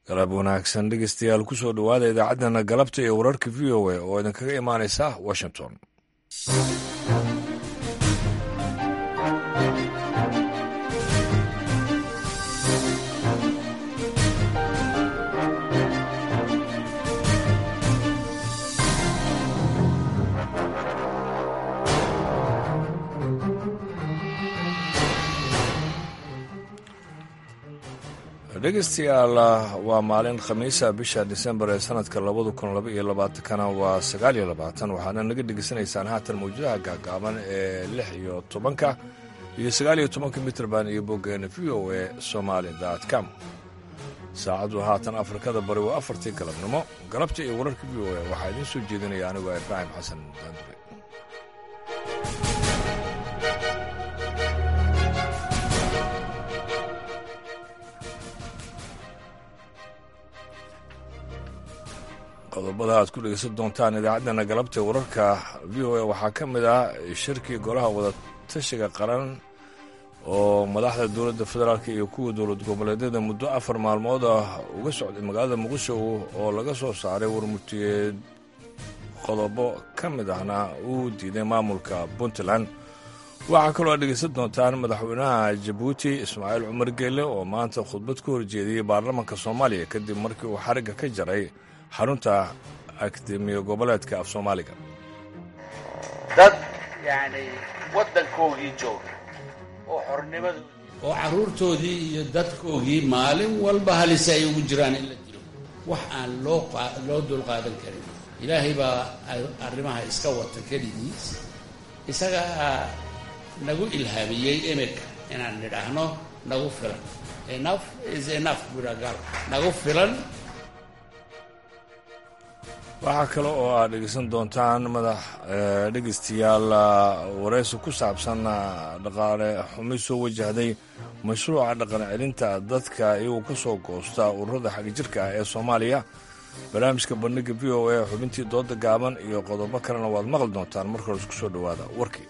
galab wanaagsan dhegeystayaal ku soo dhowaada idaacaddana galabta iyo wararka v o a oo idinkaga imaanaysa washington dhegeystayaal waa maalin khamiisa bisha disembar ee sanadka labada kun laba iyo labaatankana waa sagaal iyo labaatan waxaana naga dhegeysanaysaan haatan mawjadaha gaagaaban ee lix iyo tobanka iyo sagaal iyo tobanka mitrband iyo boggeena v o a somaali com saacaddu haatan afrikada bari waa afartii galabnimo galabta iyo wararka v o a waxaa idiin soo jeedinaya anigoo ibraahim xasan daandure qodobada aad ku dhegeysan doontaan idaacaddana galabta wararka v o a waxaa ka mid ah shirkii golaha wadatashiga qaran oo madaxda dowladda federaalk iyo kuwa dowlad goboleedyada muddo afar maalmood ah uga socday magaalada muqdisho oo laga soo saaray warmurtiyeed qodobo ka mid ahna uu diiday maamulka puntland waxaa kaloo aad dhegeysan doontaan madaxweynaha jabuuti ismaaciil cumar geele oo maanta khudbad ka horjeediyey baarlamaanka soomaaliya kadib markii uu xarigga ka jaray xarunta akademiya goboleedka af soomaaliga dad yani waddankoogii jooga oo xornimadu oo carruurtoodii iyo dadkoogii maalin walba halise ay ugu jiraan in la dilo wax aan loo loo dulqaadan karin ilaahay baa arrimaha iska wata keligiis isagaa nagu ilhaamiyey iminka inaan nidhaahno nagu filan enough is enough buragal nagu filan waxaa kale oo aad dhegeysan doontaan madax dhegeystayaal wareysi ku saabsan dhaqaale xumi soo wajahday mashruuca dhaqan celinta dadka iyagoo ka soo goosta ururada xagjirka ah ee soomaaliya barnaamijka bandhiga v o a xubintii dooda gaaban iyo qodobo kalena waad maqli doontaan marka hore isku soo dhowaada warkii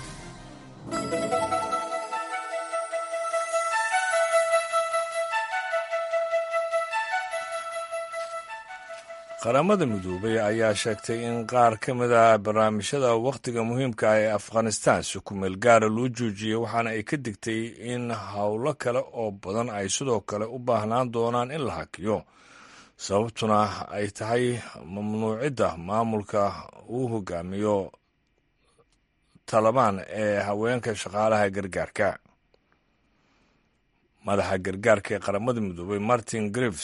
qaramada midoobay ayaa sheegtay in qaar ka mid a barnaamijyada wakhtiga muhiimka ah ee afghanistan si kumeel gaara loo joojiyey waxaana ay ka digtay in howlo kale oo badan ay sidoo kale u baahnaan doonaan in la hakiyo sababtuna ay tahay mamnuucidda maamulka uu hogaamiyo talabaan ee haweenka shaqaalaha gargaarka madaxa gargaarka ee qaramada midoobay martin grives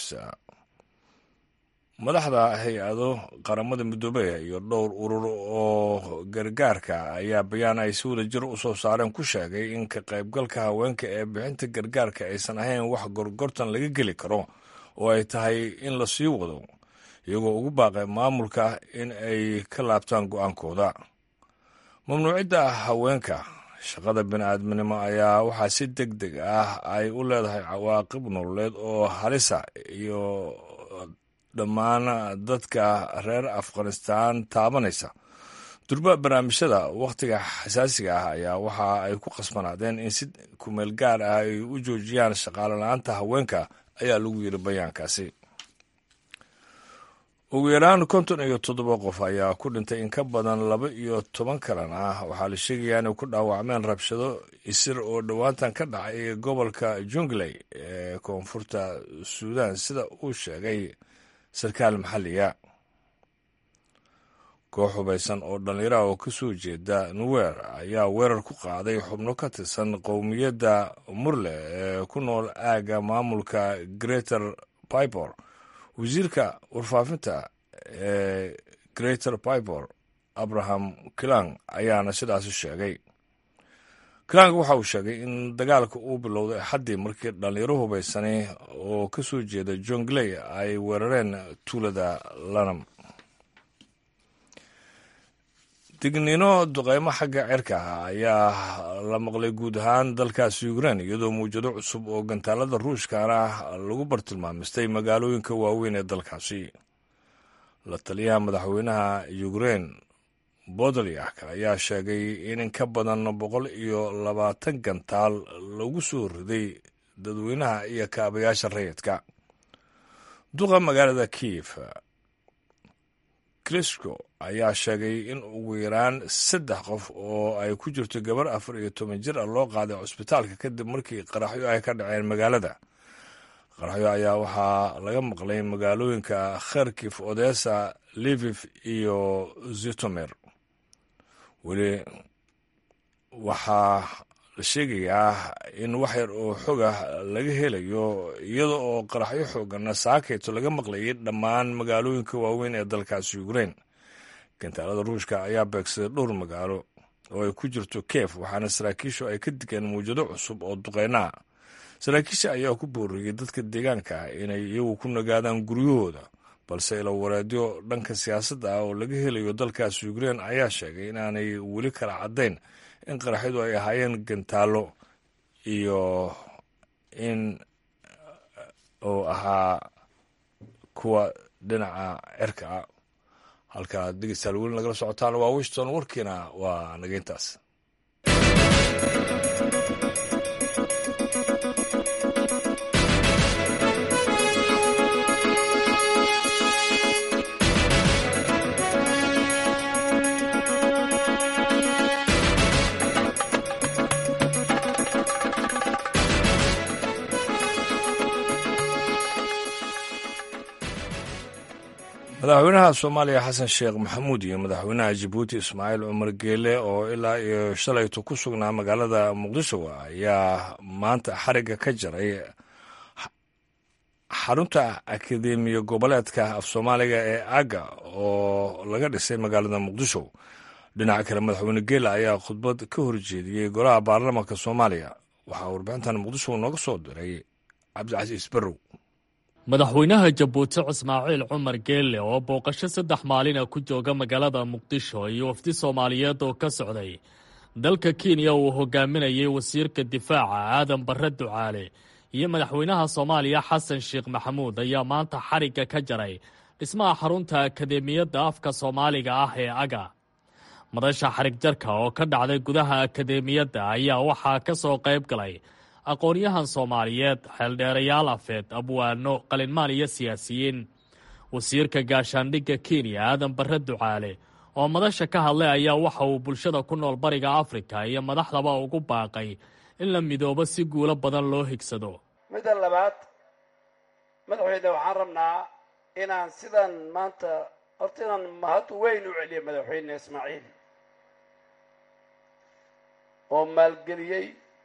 madaxda hay-ado qaramada midoobey iyo dhowr urur oo gargaarka ayaa bayaan ay si wada jir u soo saareen ku sheegay in ka qaybgalka haweenka ee bixinta gargaarka aysan ahayn wax gorgortan laga geli karo oo ay tahay in la sii wado iyagoo ugu baaqay maamulka in ay ka laabtaan go-aankooda mamnuucidda haweenka shaqada bini-aadminimo ayaa waxaa si deg deg ah ay u leedahay cawaaqib nololeed oo halisa iyo dhammaan dadka reer afghanistan taabanaysa durba barnaamijyada wakhtiga xasaasiga ah ayaa waxa ay ku qasbanaadeen in si kumeel gaar ah ay u joojiyaan shaqaale la-aanta haweenka ayaa lagu yiri bayaankaasi ugu yaraan konton iyo toddoba qof ayaa ku dhintay in ka badan laba iyo toban kalena waxaa la sheegayaa inay ku dhaawacmeen rabshado isir oo dhowaantan ka dhacay gobolka jungley ee koonfurta suudan sida uu sheegay sarkaal maxalliga koox hubaysan oo dhallinyaraha oo ka soo jeeda nuwer ayaa weerar ku qaaday xubno ka tirsan qowmiyadda murle ee ku nool aagga maamulka greater pibor wasiirka warfaafinta ee greater pibor abraham kilang ayaana sidaasi sheegay kilang waxa uu sheegay in dagaalka uu bilowday xaddii markii dhallinyaro hubaysani oo ka soo jeeda jongley ay weerareen tuulada lanam digniino duqeymo xagga cirka ah ayaa la maqlay guud ahaan dalkaasi ukrein iyadoo mawjado cusub oo gantaalada ruushkana lagu bartilmaamistay magaalooyinka waaweyn ee dalkaasi la taliyaha madaxweynaha ukrein bodolyak ayaa sheegay in in ka badan boqol iyo labaatan gantaal lagu soo riday dadweynaha iyo kaabayaasha rayidka duqa magaalada kiev krisco ayaa sheegay in ugu yaraan saddex qof oo ay ku jirto gabar afar iyo toban jir ah loo qaaday cusbitaalka kadib markii qaraxyo ay ka dhaceen magaalada qaraxyo ayaa waxaa laga maqlay magaalooyinka kharkif odessa livif iyo zitomer weli waxaa la sheegayaa in wax yar oo xogah laga helayo iyada oo qaraxyo xooganna saakayto laga maqlayay dhammaan magaalooyinka waaweyn ee dalkaasi ukrain gantaalada ruushka ayaa beegsaday dhowr magaalo oo ay ku jirto kiev waxaana saraakiishu ay ka digeen mawjado cusub oo duqeynaha saraakiisha ayaa ku booriyey dadka deegaanka ah inay iyagu ku nagaadaan guryahooda balse ilo wareedyo dhanka siyaasadda ah oo laga helayo dalkaasi ukrain ayaa sheegay inaanay weli kala caddayn in qaraxyadu ay ahaayeen gantaallo iyo in uu ahaa kuwa dhinaca cirka ah halka dhegeystayaal weli nagala socotaan waa wishton warkiina waa nageyntaas madaxweynaha soomaaliya xasan sheekh maxamuud iyo madaxweynaha jabuuti ismaaciil cumar geele oo ilaa iyo shalayto ku sugnaa magaalada muqdisho ayaa maanta xarigga ka jaray xarunta akademiya goboleedka af soomaaliga ee aga oo laga dhisay magaalada muqdisho dhinaca kale madaxweyne geele ayaa khudbad ka horjeediyey golaha baarlamaanka soomaaliya waxaa warbixintan muqdisho nooga soo diray cabdicasiis barrow madaxweynaha jabuuti ismaaciil cumar geelle oo booqasho saddex maalina ku jooga magaalada muqdisho iyo wafdi soomaaliyeed oo ka socday dalka kenya uu hogaaminayay wasiirka difaaca aadan barre ducaale iyo madaxweynaha soomaaliya xasan sheekh maxamuud ayaa maanta xarigga ka jaray dhismaha xarunta akademiyadda afka soomaaliga ah ee aga madasha xarig jarka oo ka dhacday gudaha akademiyadda ayaa waxaa ka soo qayb galay aqoon-yahan soomaaliyeed xeeldheerayaal afeed abwaano qalinmaan iyo siyaasiyiin wasiirka gaashaandhigga kenya aadan barre ducaale oo madasha ka hadlay ayaa waxa uu bulshada ku nool bariga afrika iyo madaxdaba ugu baaqay in la midoobo si guulo badan loo higsado midda labaad madaxweyne waxaan rabnaa inaan sidan maanta horta inaan mahad weyn u celiyo madaxweyne ismaaciil oo maalgeliyey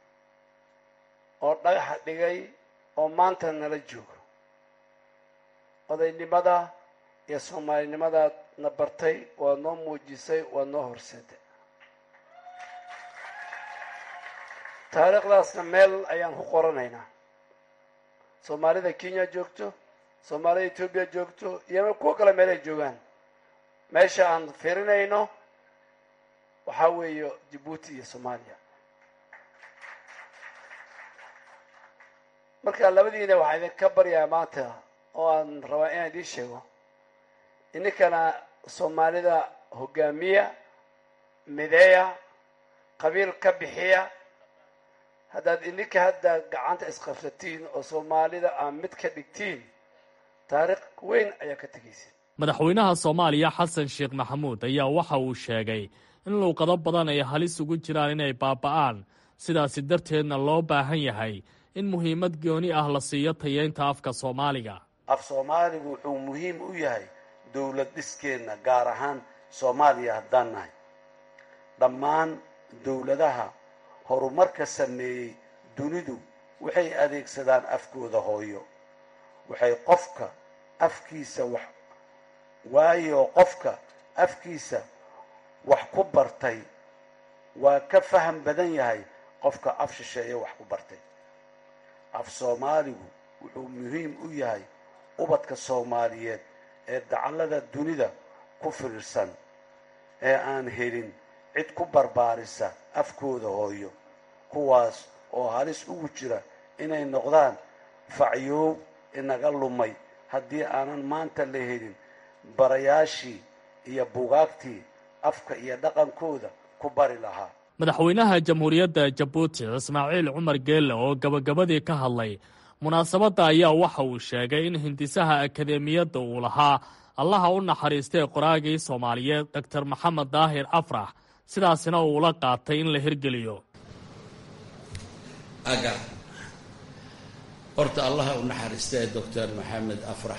oo dhagaxa dhigay oo maanta nala joogo odaynimada iyo soomaalinimadaad na bartay waad noo muujisay waad noo horseeday taariikhdaasna meel ayaan ku qoranaynaa soomaalida kenya joogto soomaalida etoobiya joogto iyo kuwo kale meelay joogaan meesha aan firinayno waxaa weeye jabuuti iyo soomaaliya marka labadiina waxaa idinka baryaa maanta oo aan rabaa inaan idiin sheego ininkana soomaalida hogaamiya mideeya qabiil ka bixiya haddaad ininka hadda gacanta isqabsatiin oo soomaalida aad mid ka dhigtiin taariikh weyn ayaa ka tegaysa madaxweynaha soomaaliya xasan sheekh maxamuud ayaa waxa uu sheegay in luuqado badan ay halis ugu jiraan inay baaba'aan sidaasi darteedna loo baahan yahay in muhiimad gooni ah la siiyo tayeynta afka soomaaliga af soomaaligu wuxuu muhiim u yahay dowlad dhiskeenna gaar ahaan soomaaliya haddaan nahay dhammaan dowladaha horumarka sameeyey dunidu waxay adeegsadaan afkooda hooyo waxay qofka afkiisa wax waayo qofka afkiisa wax ku bartay waa ka faham badan yahay qofka af shisheeye wax ku bartay af soomaaligu wuxuu muhiim u yahay ubadka soomaaliyeed ee dacallada dunida ku firirsan ee aan helin cid ku barbaarisa afkooda hooyo kuwaas oo halis ugu jira inay noqdaan facyoow inaga lumay haddii aanan maanta la helin barayaashii iyo bugaagtii afka iyo dhaqankooda ku bari lahaa madaxweynaha jamhuuriyadda jabuuti ismaaciil cumar geelle oo gabagabadii ka hadlay munaasabadda ayaa waxa uu sheegay in hindisaha akadeemiyadda uu lahaa allaha u naxariistay qoraagii soomaaliyeed doktor maxamed daahir afrax sidaasina uu la qaatay in la hirgeliyo aga horta allaha u naxariistay doctor maxamed afrax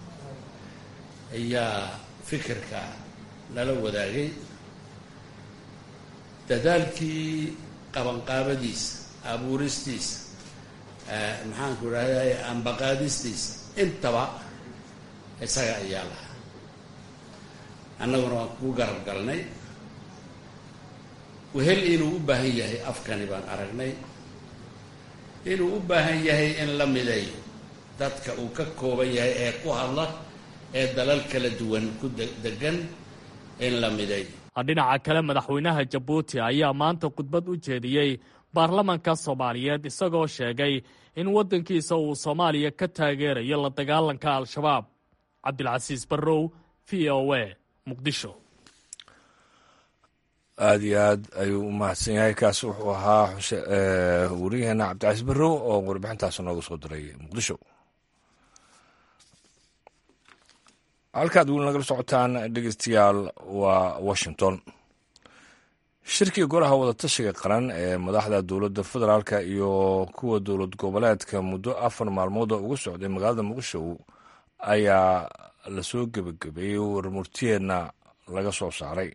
ayaa fikirka nala wadaagay dadaalkii qabanqaabadiisa abuuristiisa maxaanku idhahday ambaqaadistiisa intaba isaga ayaa lahaa annaguna waan kuu garab galnay wehel inuu u baahan yahay afkani baan aragnay inuu u baahan yahay in la mideeyo dadka uu ka kooban yahay ee ku hadla ee dalal kala duwan ku degan in la mideeyo dhinaca kale madaxweynaha jabuuti ayaa maanta khudbad u jeediyey baarlamanka soomaaliyeed isagoo sheegay in waddankiisa uu soomaaliya ka taageerayo la dagaalanka al-shabaab cabdilcasiis barrow v o a muqdisho aada iyo aad ayuu u mahadsan yahay kaas wuxuu ahaa wariyaheena cabdicasiis barrow oo warbixintaas nooga soo diray muqdisho halkaad weli nagala socotaan dhegeystayaal waa washington shirkii golaha wadatashiga qaran ee madaxda dowladda federaalka iyo kuwa dowlad goboleedka muddo afar maalmood oo uga socday magaalada muqdisho ayaa lasoo gebagabeeyey warmurtiyeedna laga soo saaray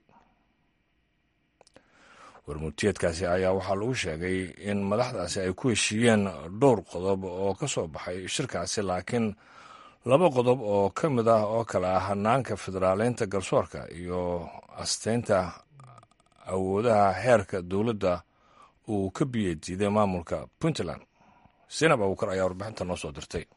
warmurtiyeedkaasi ayaa waxaa lagu sheegay in madaxdaasi ay ku heshiiyeen dhowr qodob oo ka soo baxay shirkaasi laakiin laba qodob oo ka mid ah oo kale ah hanaanka federaaleynta garsoorka iyo asteynta awoodaha heerka dowladda uu ka biyadiiday maamulka puntland sinab abuukar ayaa warbixinta noo soo dirtay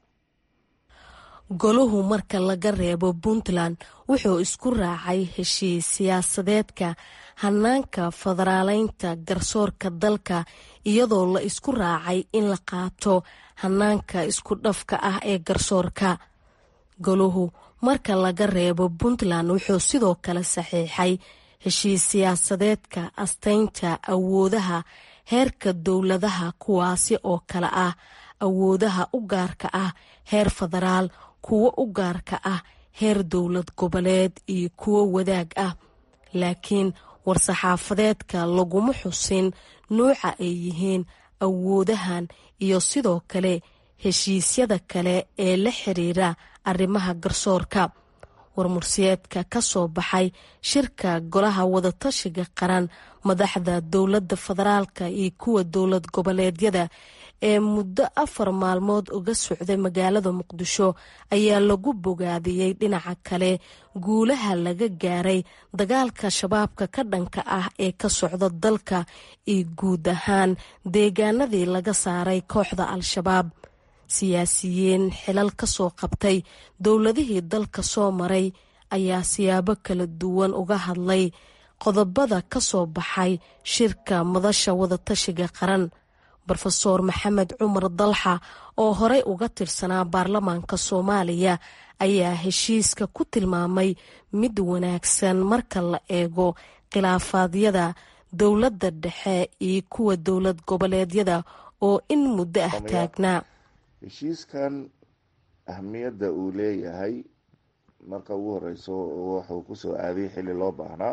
goluhu marka laga reebo puntland wuxuu isku raacay heshiis siyaasadeedka hanaanka federaaleynta garsoorka dalka iyadoo la isku raacay in la qaato hanaanka isku dhafka ah ee garsoorka goluhu marka laga reebo puntland wuxuu sidoo kale saxiixay heshiis siyaasadeedka asteynta awoodaha heerka dowladaha kuwaasi oo kale ah awoodaha u gaarka ah heer federaal kuwo u gaarka ah heer dowlad goboleed iyo kuwo wadaag ah laakiin war-saxaafadeedka laguma xusin nuuca ay yihiin awoodahan iyo sidoo kale heshiisyada kale ee la xiriira arrimaha garsoorka warmursiyeedka ka soo baxay shirka golaha wadatashiga qaran madaxda dowladda federaalka iyo kuwa dowlad goboleedyada ee muddo afar maalmood uga socday magaalada muqdisho ayaa lagu bogaadiyey dhinaca kale guulaha laga gaaray dagaalka shabaabka ka dhanka ah ee ka socda dalka iyo guud ahaan deegaanadii laga saaray kooxda al-shabaab siyaasiyiin xilal ka soo qabtay dowladihii dalka soo maray ayaa siyaabo kala duwan uga hadlay qodobada ka soo baxay shirka madasha wadatashiga qaran rofeor maxamed cumar dalxa oo horey uga tirsanaa baarlamaanka soomaaliya ayaa heshiiska ku tilmaamay mid wanaagsan marka la eego khilaafaadyada dowladda dhexe iyo kuwa dowlad goboleedyada oo in muddo ah taagnaa heshiiskan ahmiyadda uu leeyahay marka ugu horeyso wuxuu kusoo aaday xilli loo baahnaa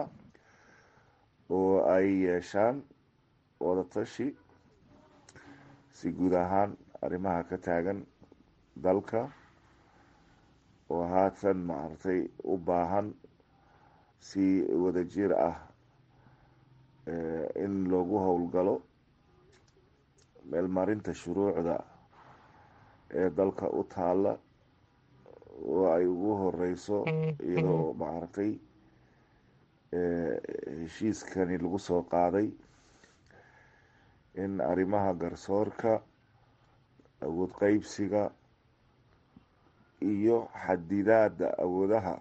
oo ay yeeshaan wadatashi si guud ahaan arrimaha ka taagan dalka oo haatan maaragtay u baahan si wadajir ah in loogu howlgalo meelmarinta shuruucda ee dalka u taala oo ay ugu horeyso iyadoo maaragtay heshiiskani lagu soo qaaday in arrimaha garsoorka awood qeybsiga iyo xadidaada awoodaha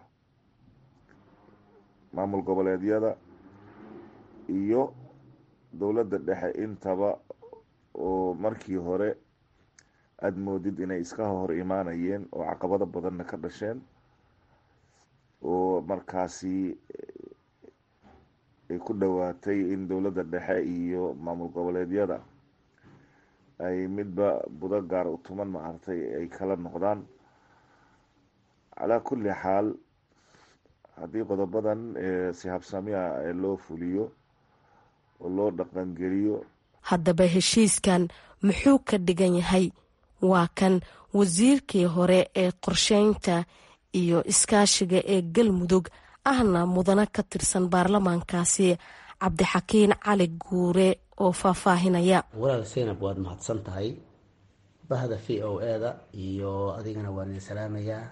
maamul goboleedyada iyo dowladda dhexe intaba oo markii hore aada moodid inay iska hor imaanayeen oo caqabado badanna ka dhasheen oo markaasi ay ku dhowaatay in dowladda dhexe iyo maamul goboleedyada ay midba budo gaar u tuman maaragtay ay kala noqdaan calaa kulli xaal haddii qodobadan si habsamiya loo fuliyo oo loo dhaqangeliyo haddaba heshiiskan muxuu ka dhigan yahay waa kan wasiirkii hore ee qorsheynta iyo iskaashiga ee galmudug ahna mudano ka tirsan baarlamaankaasi cabdixakiin cali guure oo faahfaahinaya walaal seynab waad mahadsan tahay bahda v o eda iyo adigana waan idin salaamayaa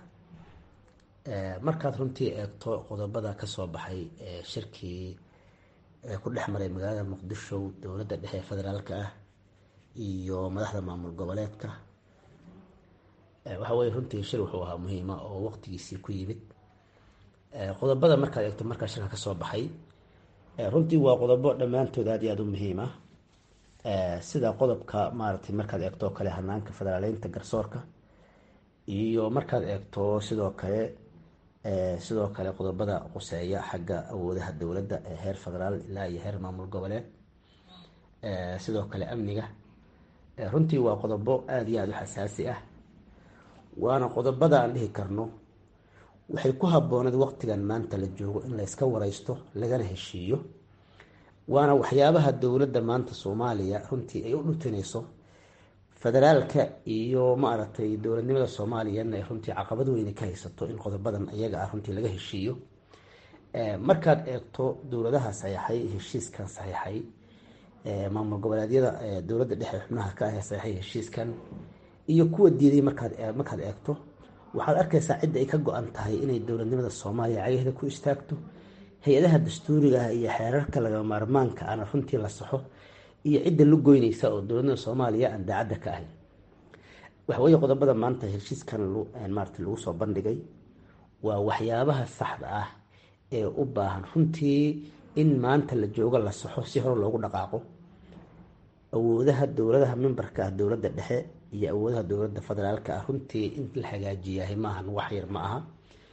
markaad runtii eegto qodobada kasoo baxay shirkii ku dhex maray magaalada muqdisho dowladda dhexe ee federaalka ah iyo madaxda maamul goboleedka waxa weye runtii shir wuxuu ahaa muhiima oo waqtigiisii ku yimid qodobada markaad eegto markaa shirka kasoo baxay runtii waa qodobo dhammaantood aad iyo aada u muhiim ah sida qodobka maaragtay markaad eegto kale hanaanka federaaleynta garsoorka iyo markaad eegto sidoo kale sidoo kale qodobada quseeya xagga awoodaha dowladda ee heer federaal ilaa iyo heer maamul goboleed sidoo kale amniga runtii waa qodobo aada iyo aada u xasaasi ah waana qodobada aan dhihi karno waxay ku habbooneed waqtigan maanta la joogo in la yska wareysto lagana heshiiyo waana waxyaabaha dowladda maanta soomaaliya runtii ay u dhutinayso federaalka iyo maaragtay dowladnimada soomaaliyana ay runtii caqabad weyne ka haysato in qodobadan iyaga ah runtii laga heshiiyo markaad eegto dowladaha saxiixay heshiiskan saxiixay maamul goboleedyada dowladda dhexe xubnaha ka ah ee saxiixay heshiiskan iyo kuwa diiday markaad markaad eegto waxaad arkaysaa cidda ay ka go-an tahay inay dowladnimada soomaaliya cagaheeda ku istaagto hay-adaha dastuuriga ah iyo xeerarka lagama maarmaanka ana runtii la saxo iyo cidda la goynaysa oo dowladnimada soomaaliya aan daacadda ka ahayn waxaweye qodobada maanta heshiiskan maarata lagu soo bandhigay waa waxyaabaha saxda ah ee u baahan runtii in maanta la joogo la saxo si hore loogu dhaqaaqo awoodaha dowladaha mimbarka ah dowladda dhexe iyo awoodaha dowladda federaalka ah runtii in la hagaajiyahay maahan wax yar ma aha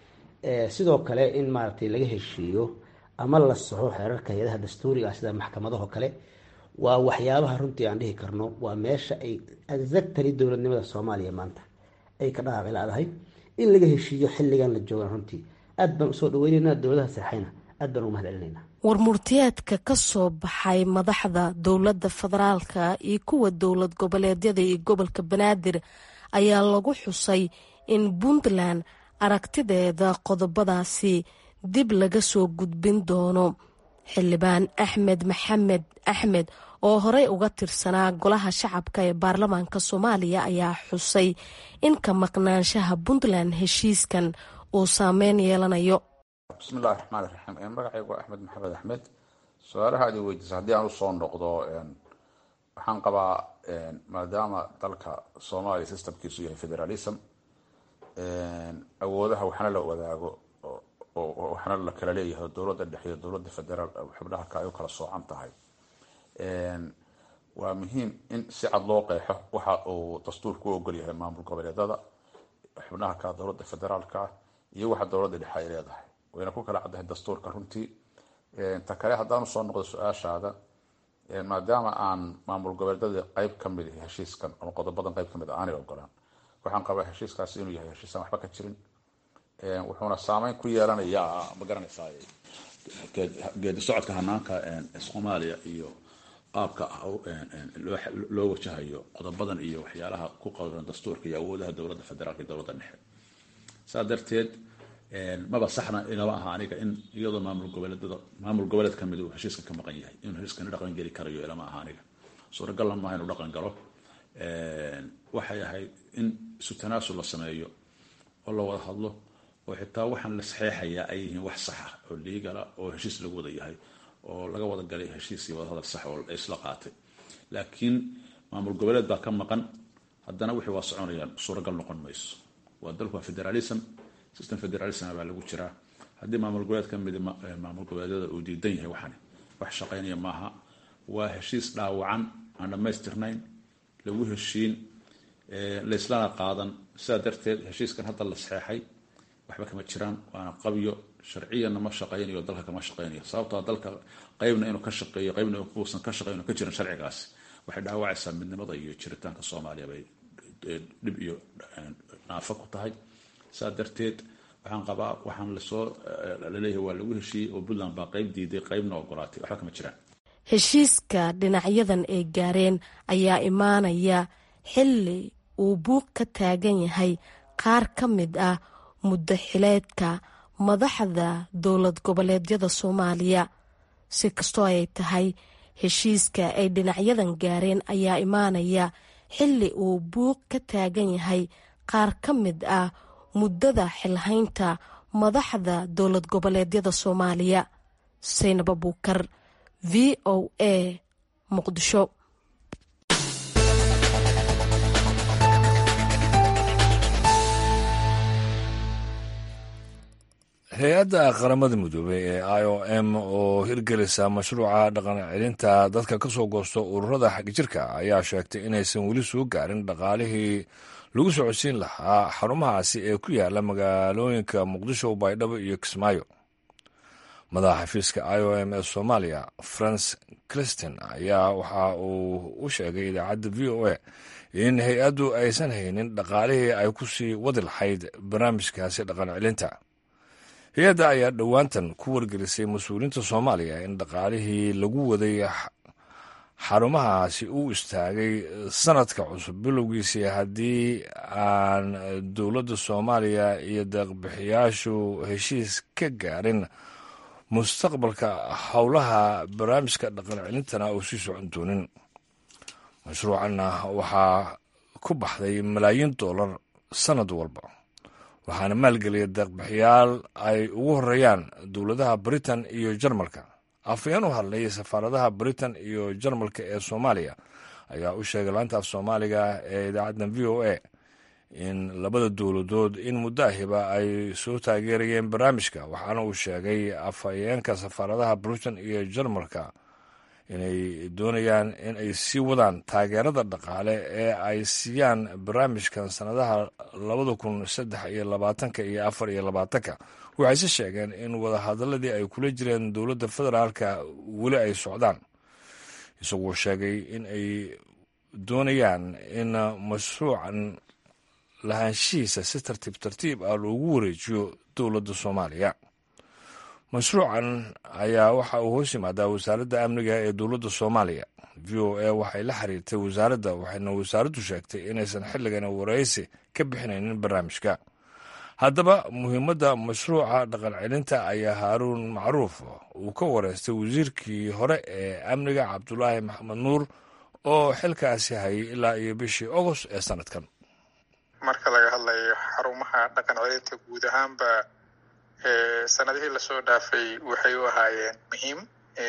sidoo kale in maaragtay laga heshiiyo ama la saxo xeerarka hay-adaha dastuuriga ah sida maxkamadaho kale waa waxyaabaha runtii aan dhihi karno waa meesha ay exactary dowladnimada soomaaliya maanta ay ka dhaqaaqi la-dahay in laga heshiiyo xilligan la joogan runtii aad baan usoo dhaweyneyna dowladaha seexayna aad baan ugu mahad celinayna warmurtiyeedka ka soo baxay madaxda dowladda federaalka iyo kuwa dowlad goboleedyada iyo gobolka banaadir ayaa lagu xusay in puntland aragtideeda qodobadaasi dib laga soo gudbin doono xildhibaan axmed maxamed axmed oo horey uga tirsanaa golaha shacabka ee baarlamaanka soomaaliya ayaa xusay in ka maqnaanshaha puntland heshiiskan uu saameyn yeelanayo bismillahi raxmaan iraxiim magacaygu waa axmed maxamed axmed su-aalaha ad weydiisa haddii aan usoo noqdo waxaan qabaa maadaama dalka soomaaliya systemkiisu yahay federalism awoodaha waxna la wadaago waxna la kala leeyahay dowladda dhexe iyo dowladda federaal xubnaha ka ay u kala soocan tahay waa muhiim in si cad loo qeexo waxa uu dastuurku u ogol yahay maamul goboleedada xubnaha ka dowladda federaalka iyo waxa dowladda dhexe ay leedahay wayna ku kala caddahay dastuurka runtii ta kale haddaan usoo noqdo su-aashaada maadaama aan maamul goboleedada qeyb ka mid ah heshiiskan ama qodobadan qeyb kamid a aanay ogolaan waxaan qabaa heshiiskaasi inuu yahay heshiisaan waxba ka jirin wuxuuna saameyn ku yeelanayaa ma garanaysaa geedi socodka hanaanka soomaaliya iyo qaabka loo wajahayo qodobadan iyo waxyaalaha ku qoran dastuurka iyo awoodaha dowladda federaalka iyo dowladda dhexe saa darteed maba saxna ilama aha aniga in iyadoo maamul goboleedada maamul goboleed kamid uu heshiiska ka maqan yahay inuu heshiiskani dhaqan geli karayo ilama aha aniga suuragalna maaha inuu dhaqan galo waxay ahayd in isu tanaasul la sameeyo oo la wada hadlo oo xitaa waxaan la saxeexayaa ay yihiin wax saxa oo liigala oo heshiis lagu wada yahay oo laga wada galay heshiis iyo wadahadal sax oo isla qaatay laakiin maamul goboleed baa ka maqan haddana wixii waa soconayaan suuragal noqon mayso waa dalku waa federalism system federalism baa lagu jiraa haddii maamul goboleed ka mid maamul goboleedyada uu diidan yahay waxani wax shaqaynaya maaha waa heshiis dhaawacan aan dhammaystirnayn lagu heshiin laislana qaadan sidaa darteed heshiiskan hadda la saxeexay waxba kama jiraan waana qabyo sharciyanna ma shaqaynayo dalka kama shaqaynayo sababtoo dalka qeybna inuu ka shaqeeyo qeybna uusan ka shaqeyn ka jirin sharcigaasi waxay dhaawacaysaa midnimada iyo jiritaanka soomaaliya bay dhib iyo naafo ku tahay saa darteed waxaan qabaa waxaan lasoo laleeyahay waa lagu heshiiyey oo puntland baa qayb diiday qaybna ogolaatay waxba kama jiraan heshiiska dhinacyadan ay gaareen ayaa imaanaya xilli uu buuq ka taagan yahay qaar ka mid ah muddo xileedka madaxda dowlad goboleedyada soomaaliya si kastoo ay tahay heshiiska ay dhinacyadan gaareen ayaa imaanaya xilli uu buuq ka taagan yahay qaar ka mid ah muddada xilhaynta madaxda dowlad goboleedyada soomaaliya saynab abuukar v o a muqdisho hay-adda qaramada midoobey ee i o m oo hirgelisa mashruuca dhaqan celinta dadka ka soo goosto ururada xagjirka ayaa sheegtay inaysan weli soo gaarin dhaqaalihii lagu socodsiin lahaa xarumahaasi ee ku yaala magaalooyinka muqdisho baydhabo iyo kismaayo madaxa xafiiska i o m ee soomaaliya france cristin ayaa waxa uu u sheegay idaacadda v o a in hay-addu aysan haynin dhaqaalihii ay ku sii wadi lahayd barnaamijkaasi dhaqan celinta hay-adda ayaa dhowaantan ku wargelisay mas-uuliyiinta soomaaliya in dhaqaalihii lagu waday xarumahaasi uu istaagay sanadka cusub bilowgiisii haddii aan dowladda soomaaliya iyo deeqbixiyaashu heshiis ka gaarin mustaqbalka howlaha barnaamijka dhaqan celintana uu sii socon doonin mashruucanna waxaa ku baxday malaayiin dollar sannad walba waxaana maalgeliya deeqbixiyaal ay ugu horeeyaan dowladaha britain iyo jarmalka afayeen u hadlay safaaradaha britain iyo jarmalka ee soomaaliya ayaa u sheegay laanta af soomaaliga ee idaacaddan v o a in labada dowladood in muddo ahiba ay soo taageerayeen barnaamijka waxaana uu sheegay afhayeenka safaaradaha britain iyo jarmalka inay doonayaan in ay sii wadaan taageerada dhaqaale ee ay siiyaan barnaamijkan sannadaha labada kun saddex iyo labaatanka iyo afar iyo labaatanka waxayse sheegeen in wadahadaladii ay kula jireen dowladda federaalka weli ay socdaan isagoo sheegay in ay doonayaan in mashruucan lahaanshihiisa si tartiib tartiib ah loogu wareejiyo dowladda soomaaliya mashruucan ayaa waxa uu hoos yimaadaa wasaaradda amniga ee dowladda soomaaliya v o a waxay la xiriirtay wasaaradda waxayna wasaaraddu sheegtay inaysan xilligan waraysi ka bixinaynin barnaamijka haddaba muhiimadda mashruuca dhaqan celinta ayaa haaruun macruuf uu ka wareystay wasiirkii hore ee amniga cabdulaahi maxamed nuur oo xilkaasi hayay ilaa iyo bishii ogost ee sanadkan marka laga hadlayo xarumaha dhaqan celinta guud ahaanba sanadihii lasoo dhaafay waxay u ahaayeen muhiim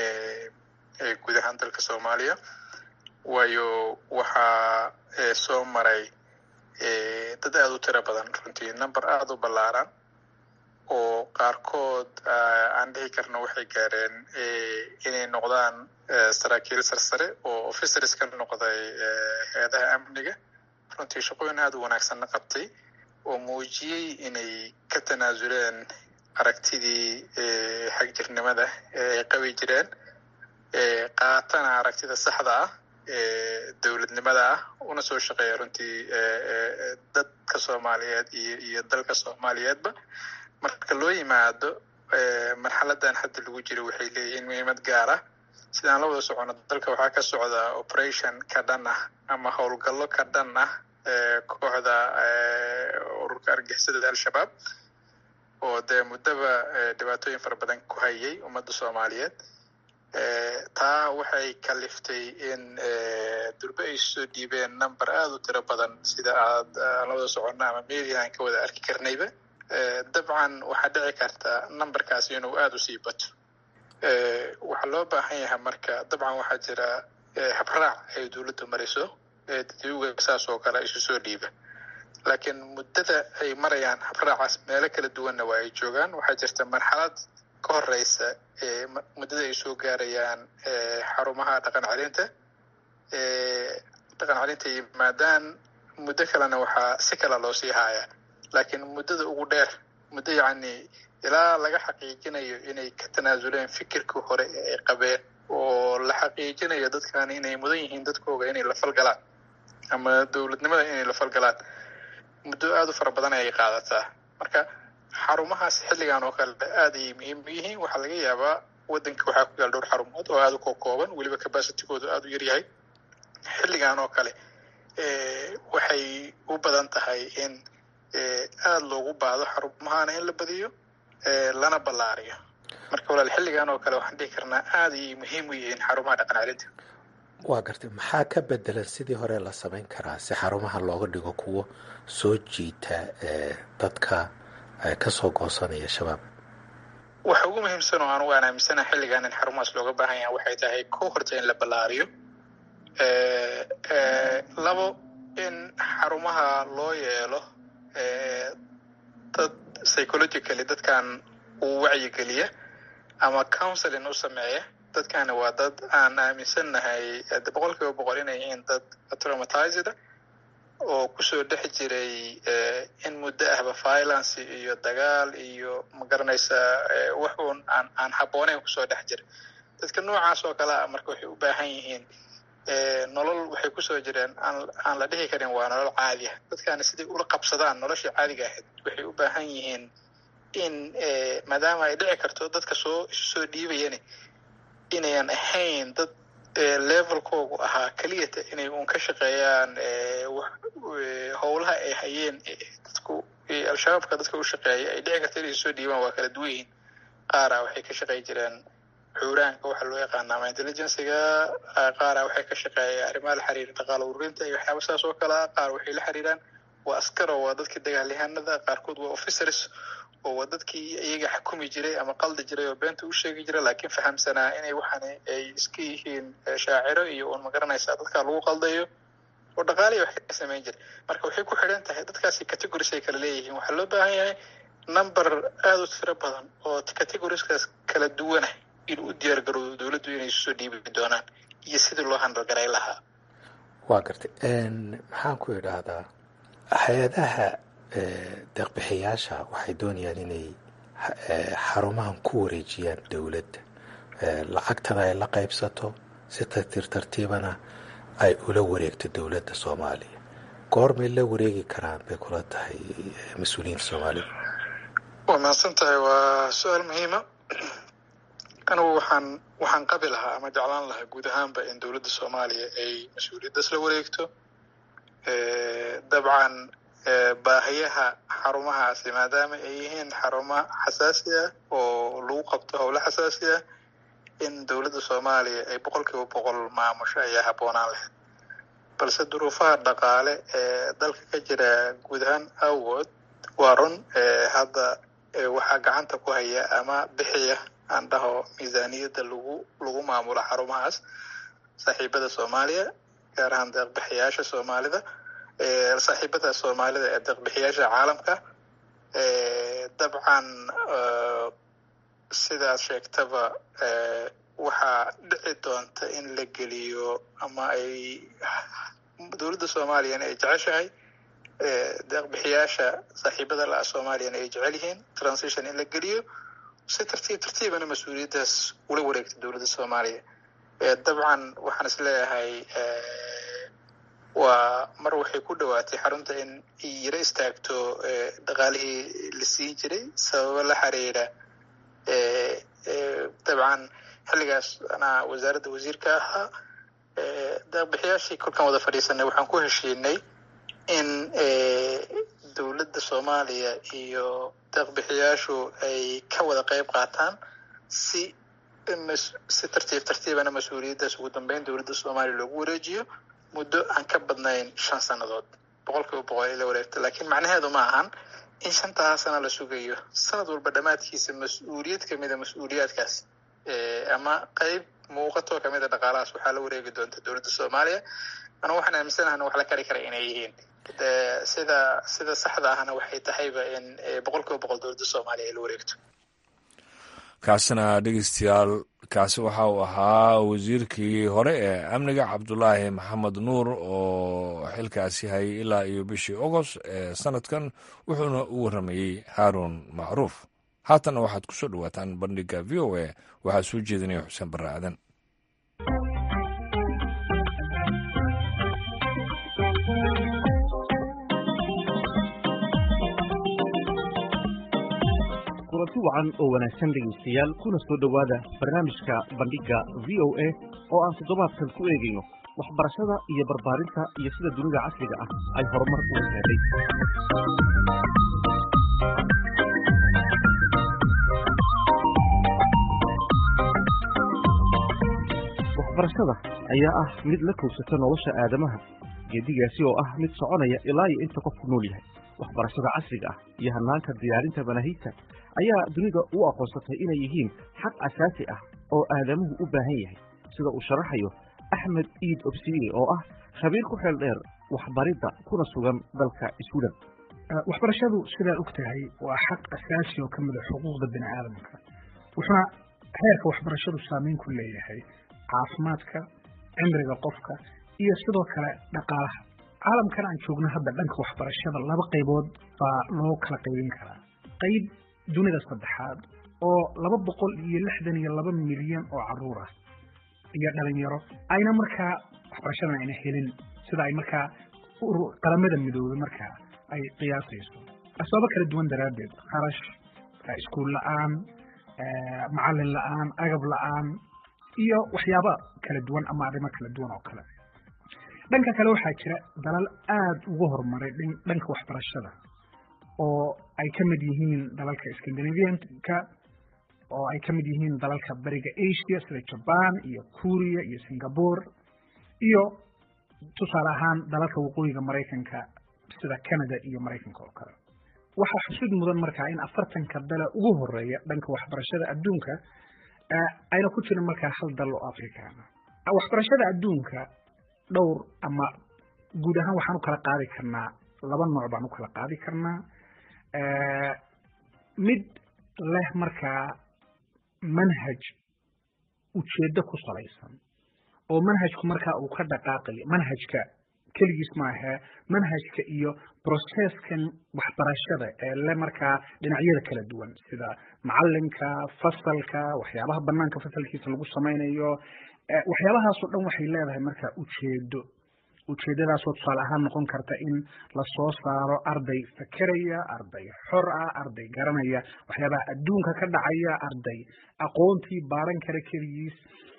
guud ahaan dalka soomaaliya waayo waxaa soo maray dad aada u tiro badan runtii number aada u ballaaran oo qaarkood aan dhihi karno waxay gaareen inay noqdaan saraakiil sarsare oo officers ka noqday hay-adaha amniga runtii shaqooyin aada u wanaagsanna qabtay oo muujiyey inay ka tanaasuleen aragtidii xagjirnimada ay qabi jireen qaatana aragtida saxda ah dowladnimada ah una soo shaqeeya runtii dadka soomaaliyeed iyo iyo dalka soomaaliyeedba marka loo yimaado marxaladan hadda lagu jiro waxay leeyihiin muhiimad gaar ah sidaan la wada socono dalka waxaa ka socda operation ka dhan ah ama howlgallo ka dhan ah kooxda ururka argixisada al-shabaab oo dee muddaba dhibaatooyin fara badan ku hayay ummadda soomaaliyeed taa waxay kaliftay in durbe ay soo dhiibeen number aada u tiro badan sida aad la wada socono ama media aan ka wada arki karnayba dabcan waxaa dhici karta numberkaasi inuu aada u sii bato waxaa loo baahan yahay marka dabcan waxaa jira habraac ay dowladdu mariso dadwga saas oo kale isu soo dhiiba laakiin muddada ay marayaan habraacaas meelo kala duwanna waa ay joogaan waxaa jirta marxalad ka horeysa muddada ay soo gaarayaan xarumaha dhaqan celinta dhaqan celinta yimaadaan muddo kalena waxaa si kala loo sii haaya laakiin muddada ugu dheer muddo yacni ilaa laga xaqiijinayo inay ka tanaasuleen fikirkii hore ee ay qabeen oo la xaqiijinayo dadkan inay mudan yihiin dadkooga inay la falgalaan ama dowladnimada inay la falgalaan muddo aada u fara badan ayay qaadataa marka xarumahaas xilligan oo kale aad ayay muhiim u yihiin waxaa laga yaabaa waddanka waxaa ku yaal dhowr xarumood oo aada u kokooban weliba capacitigoodu aada u yaryahay xilligan oo kale waxay u badan tahay in aada loogu baado xarumahana in la badiyo lana ballaariyo marka walaal xilligan oo kale waxaan dhihi karnaa aada ayay muhiim u yihiin xarumaha dhaqan celinta waa gartay maxaa ka bedelan sidii hore la samayn karaa si xarumaha looga dhigo kuwo soo jiita dadka kasoo goosanaya shabaab waxa ugu muhiimsan oo anugu aan aaminsanaha xilligan in xarumahaas looga baahan yaha waxay tahay ko horta in la ballaariyo labo in xarumaha loo yeelo dad psychologically dadkan uu wacyigeliya ama counseling u sameeya dadkani waa dad aan aaminsannahay boqol kiiba boqol inay yihiin dad traumatized oo kusoo dhex jiray in muddo ahba violence iyo dagaal iyo magaranaysa wax uun aan aan habbooneyn kusoo dhex jira dadka noocaas oo kale ah marka waxay u baahan yihiin nolol waxay kusoo jireen aan aan la dhihi karin waa nolol caadi ah dadkani siday ula qabsadaan noloshii caadiga ahayd waxay u baahan yihiin in maadaama ay dhici karto dadka soo isu soo dhiibayani inayan ahayn dad levelkoogu ahaa keliyata inay uun ka shaqeeyaan howlaha ay hayeen dadku al-shabaabka dadka u shaqeeya ay dhici karto inay soo dhiibaan waa kala duwan yihiin qaara waxay ka shaqey jireen xuuraanka waxaa loo yaqaana ama intelligenciga qaara waxay ka shaqeeya arrimaha la xiriira dhaqaala ururinta iyo waxyaaba saas oo kale ah qaar waxay la xiriiraan waa askaro waa dadkii dagaalyahanada qaarkood waa officers oo waa dadkii iyaga xukumi jiray ama qaldi jiray oo beenta u sheegi jiray laakiin fahamsanaa inay waxaan ay iska yihiin shaaciro iyo uun magaranaysaa dadka lagu qaldayo oo dhaqaaliya wax ka samayn jiray marka waxay ku xidhan tahay dadkaasi categories ay kala leeyihiin waxaa loo baahan yahay number aada u tiro badan oo categorieskaas kala duwanah inuu u diyaar garoodo dowladdu inay isu soo dhiibi doonaan iyo sidii loo handalgaray lahaa waa gartay maxaan ku idhaahdaa hay-adaha deeqbixiyaasha waxay doonayaan inay xarumahan ku wareejiyaan dowladda lacagtada ay la qaybsato si tartiib tartiibana ay ula wareegto dowladda soomaaliya goormay la wareegi karaan bay kula tahay mas-uuliyiinta soomaalida waa mahadsan tahay waa su-aal muhiima anigu waxaan waxaan qabi lahaa ama jeclaan lahaa guud ahaanba in dowladda soomaaliya ay mas-uuliyaddaas la wareegto dabcan baahiyaha xarumahaasi maadaama ay yihiin xarumo xasaasi ah oo lagu qabto howlo xasaasi ah in dowladda soomaaliya ay boqol kiiba boqol maamusho ayaa habboonaan lahayd balse duruufaha dhaqaale ee dalka ka jira guud ahaan awgood waa run hadda waxaa gacanta ku haya ama bixiya aan dhaho miisaaniyadda lagu lagu maamulo xarumahaas saaxiibada soomaaliya gaar ahaan deeqbixiyaasha soomaalida saaxiibada soomaalida ee deeqbixiyaasha caalamka dabcan sidaad sheegtaba waxaa dhici doonta in la geliyo ama ay dowladda soomaaliyana ay jeceshahay deeqbixiyaasha saaxiibada la-a soomaaliyana ay jecel yihiin transition in la geliyo si tartiib tartiibana mas-uuliyaddaas ula wareegta dowladda soomaaliya dabcan waxaan is leeyahay waa mar waxay ku dhowaatay xarunta in yaro istaagto dhaqaalihii la siin jiray sababo la xiriira dabcan xilligaas anaa wasaaradda wasiirka ahaa deeqbixiyaashii kolkaan wada fadhiisanay waxaan ku heshiinay in dowladda soomaaliya iyo deeqbixiyaashu ay ka wada qayb qaataan si si tartiib tartiibana mas-uuliyaddaas ugu dambeyn dowladda soomaaliya loogu wareejiyo muddo aan ka badnayn shan sannadood boqol kiiba boqol ay la wareegto laakiin macnaheedu ma ahan in shantaa sana la sugayo sanad walba dhammaadkiisa mas-uuliyad kamida mas-uuliyaadkaas ama qeyb muuqatoo kamida dhaqaalahaas waxaa la wareegi doonta dowladda soomaaliya anu waxaan aaminsanahan wax la kari kara inay yihiin sida sida saxda ahna waxay tahayba in boqol kiiba boqol dowladda soomaaliya ay la wareegto kaasina dhegeystayaal kaasi waxa uu ahaa wasiirkii hore ee amniga cabdulaahi maxamed nuur oo xilkaasi hayay ilaa iyo bishii ogost ee sanadkan wuxuuna u warramayey haaruun macruuf haatanna waxaad ku soo dhowaataan bandhigga v o a waxaa soo jeedinaya xuseen barre aadan kulanti wacan oo wanaagsan dhegaystayaal kuna soo dhowaada barnaamijka bandhigga v o a oo aan toddobaadkan ku eegayno waxbarashada iyo barbaarinta iyo sida dunida casriga ah ay horumar ugu gaadhay waxbarashada ayaa ah mid la kowsata nolosha aadamaha geedigaasi oo ah mid soconaya ilaa iyo inta qofku nool yahay waxbarashada casriga ah iyo hanaanka diyaarinta manaahigta ayaa dunida u aqoonsatay inay yihiin xaq asaasi ah oo aadamuhu u baahan yahay sida uu sharaxayo axmed iid obsiye oo ah khabiir ku xeel dheer waxbaridda kuna sugan dalka sweden waxbarashadu sidaa og tahay waa xaq asaasi oo ka mida xuquuqda bini aadamka wuxuuna heerka waxbarashadu saameyn ku leeyahay caafimaadka cimriga qofka iyo sidoo kale dhaqaalaha caalamkan aan joogno hadda dhanka waxbarashada laba qaybood baa loo kala qaybin karaa qayb dunida saddexaad oo laba boqol iyo lixdan iyo laba milyan oo caruur ah iyo dhalinyaro ayna markaa waxbarashadan ayna helin sida ay markaa qaramada midoobay markaa ay qiyaasayso asbaabo kala duwan daraaddeed kharash iskuul la-aan macalin la-aan agab la-aan iyo waxyaaba kala duwan ama arrimo kala duwan oo kale dhanka kale waxaa jira dalal aada ugu horumaray dhanka waxbarashada oo ay ka mid yihiin dalalka scandinavianka oo ay ka mid yihiin dalalka bariga asia sida jaban iyo kuuriya iyo singapore iyo tusaale ahaan dalalka waqooyiga maraykanka sida canada iyo maraykanka oo kale waxaa xusid mudan markaa in afartanka dala ugu horeeya dhanka waxbarashada adduunka ayna ku jirin markaa hal dal oo africana waxbarashada adduunka dhowr ama guud ahaan waxaan u kala qaadi karnaa laba nooc baan u kala qaadi karnaa mid leh markaa manhaj ujeeddo ku salaysan oo manhajku markaa uu ka dhaqaaqayo manhajka keligiis maahe manhajka iyo processkan waxbarashada ee le markaa dhinacyada kala duwan sida macalinka fasalka waxyaabaha banaanka fasalkiisa lagu samaynayo waxyaabahaasoo dhan waxay leedahay markaa ujeedo ujeedadaasoo tusaale ahaan noqon karta in lasoo saaro arday fakeraya arday xor ah arday garanaya waxyaabaha adduunka ka dhacaya arday aqoontii baaran kara keligiis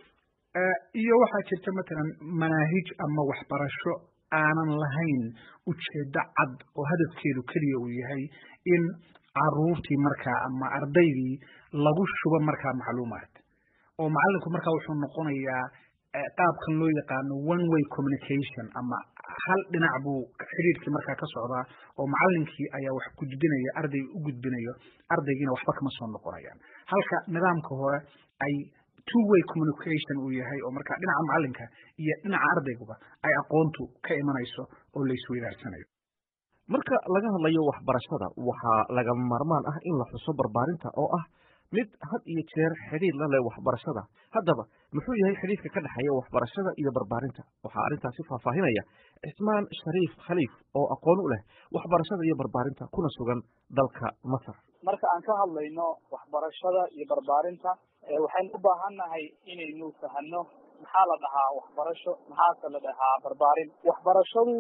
iyo waxaa jirta matalan manaahij ama waxbarasho aanan lahayn ujeedo cad oo hadafkeedu keliya uu yahay in caruurtii markaa ama ardaydii lagu shubo markaa macluumaad oo macalinku markaa wuxuu noqonayaa qaabkan loo yaqaano one way communication ama hal dhinac buu xiriirkii markaa ka socdaa oo macalinkii ayaa wax gudbinaya arday u gudbinayo ardaygiina waxba kama soo noqonayaan halka nidaamka hore ay two way communication uu yahay oo markaa dhinaca macalinka iyo dhinaca ardayguba ay aqoontu ka imanayso oo la isweydaarsanayo marka laga hadlayo waxbarashada waxaa lagama maarmaan ah in la xuso barbaarinta oo ah mid had iyo jeer xidhiir la leh waxbarashada haddaba muxuu yahay xidhiirka ka dhexeeya waxbarashada iyo barbaarinta waxaa arrintaasi faahfaahinaya cismaan shariif khaliif oo aqoon u leh waxbarashada iyo barbaarinta kuna sugan dalka masar marka aan ka hadlayno waxbarashada iyo barbaarinta waxaynu u baahannahay inaynu fahano maxaa la dhahaa waxbarasho maxaase la dhahaa barbaarin waxbarashadu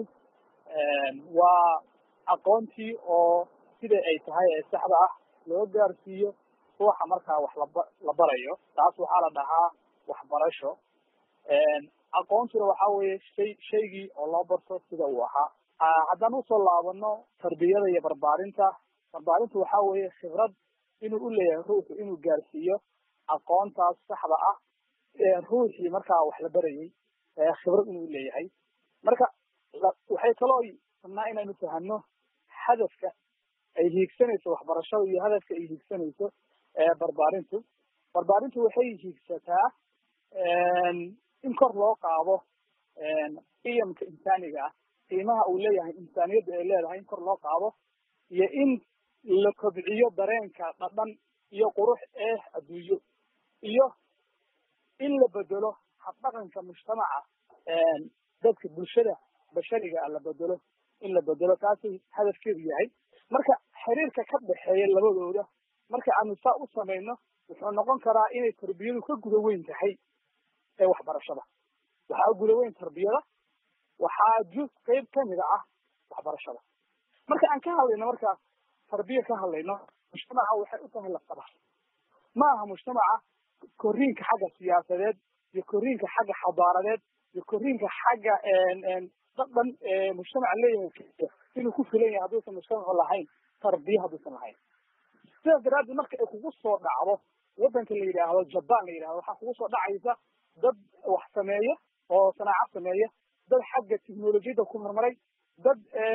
waa aqoontii oo sida ay tahay ee saxda ah loo gaarsiiyo ruuxa markaa wax laba la barayo taas waxaa la dhahaa waxbarasho aqoontuna waxaa weeye shay shaygii oo loo barto sida uu ahaa haddaan usoo laabano tarbiyada iyo barbaarinta barbaarintu waxaa weeye khibrad inuu u leeyahay ruuxu inuu gaarsiiyo aqoontaas saxda ah ruuxii markaa wax la barayay khibrad inuu leeyahay marka waxay kaloo rabnaa inaynu fahano hadafka ay hiigsanayso waxbarashada iyo hadafka ay hiigsanayso barbaarintu barbaarintu waxay hiigsataa in kor loo qaado qiyamka insaaniga ah qiimaha uu leeyahay insaaniyadda ay leedahay in kor loo qaado iyo in la kobciyo dareenka dhadhan iyo qurux ee adduunyo iyo in la bedelo habdhaqanka mujtamaca dadka bulshada bashariga ah la bedelo in la bedelo taasay hadafkeedu yahay marka xiriirka ka dhexeeya labadooda marka aanu saa u samayno wuxuu noqon karaa inay tarbiyadu ka guda weyn tahay ee waxbarashada waxaa guda weyn tarbiyada waxaa juz qayb kamida ah waxbarashada marka aan ka hadlayno marka tarbiya ka hadlayno mujtamaca waxay u tahay lafdhabar ma aha mujtamaca korriinka xagga siyaasadeed iyo korriinka xagga xadaaradeed iyo korriinka xagga dhadhan mujtamaca leeyahay inuu ku filan yahay hadduusan mujtamacu lahayn tarbiya hadduusan lahayn sidaas daraaddeed marka ay kugu soo dhacdo waddanka la yidhaahdo jaban la yidhahdo waxaa kugu soo dhacaysa dad wax sameeya oo sanaaco sameeya dad xagga technolojiyadda ku horumaray dad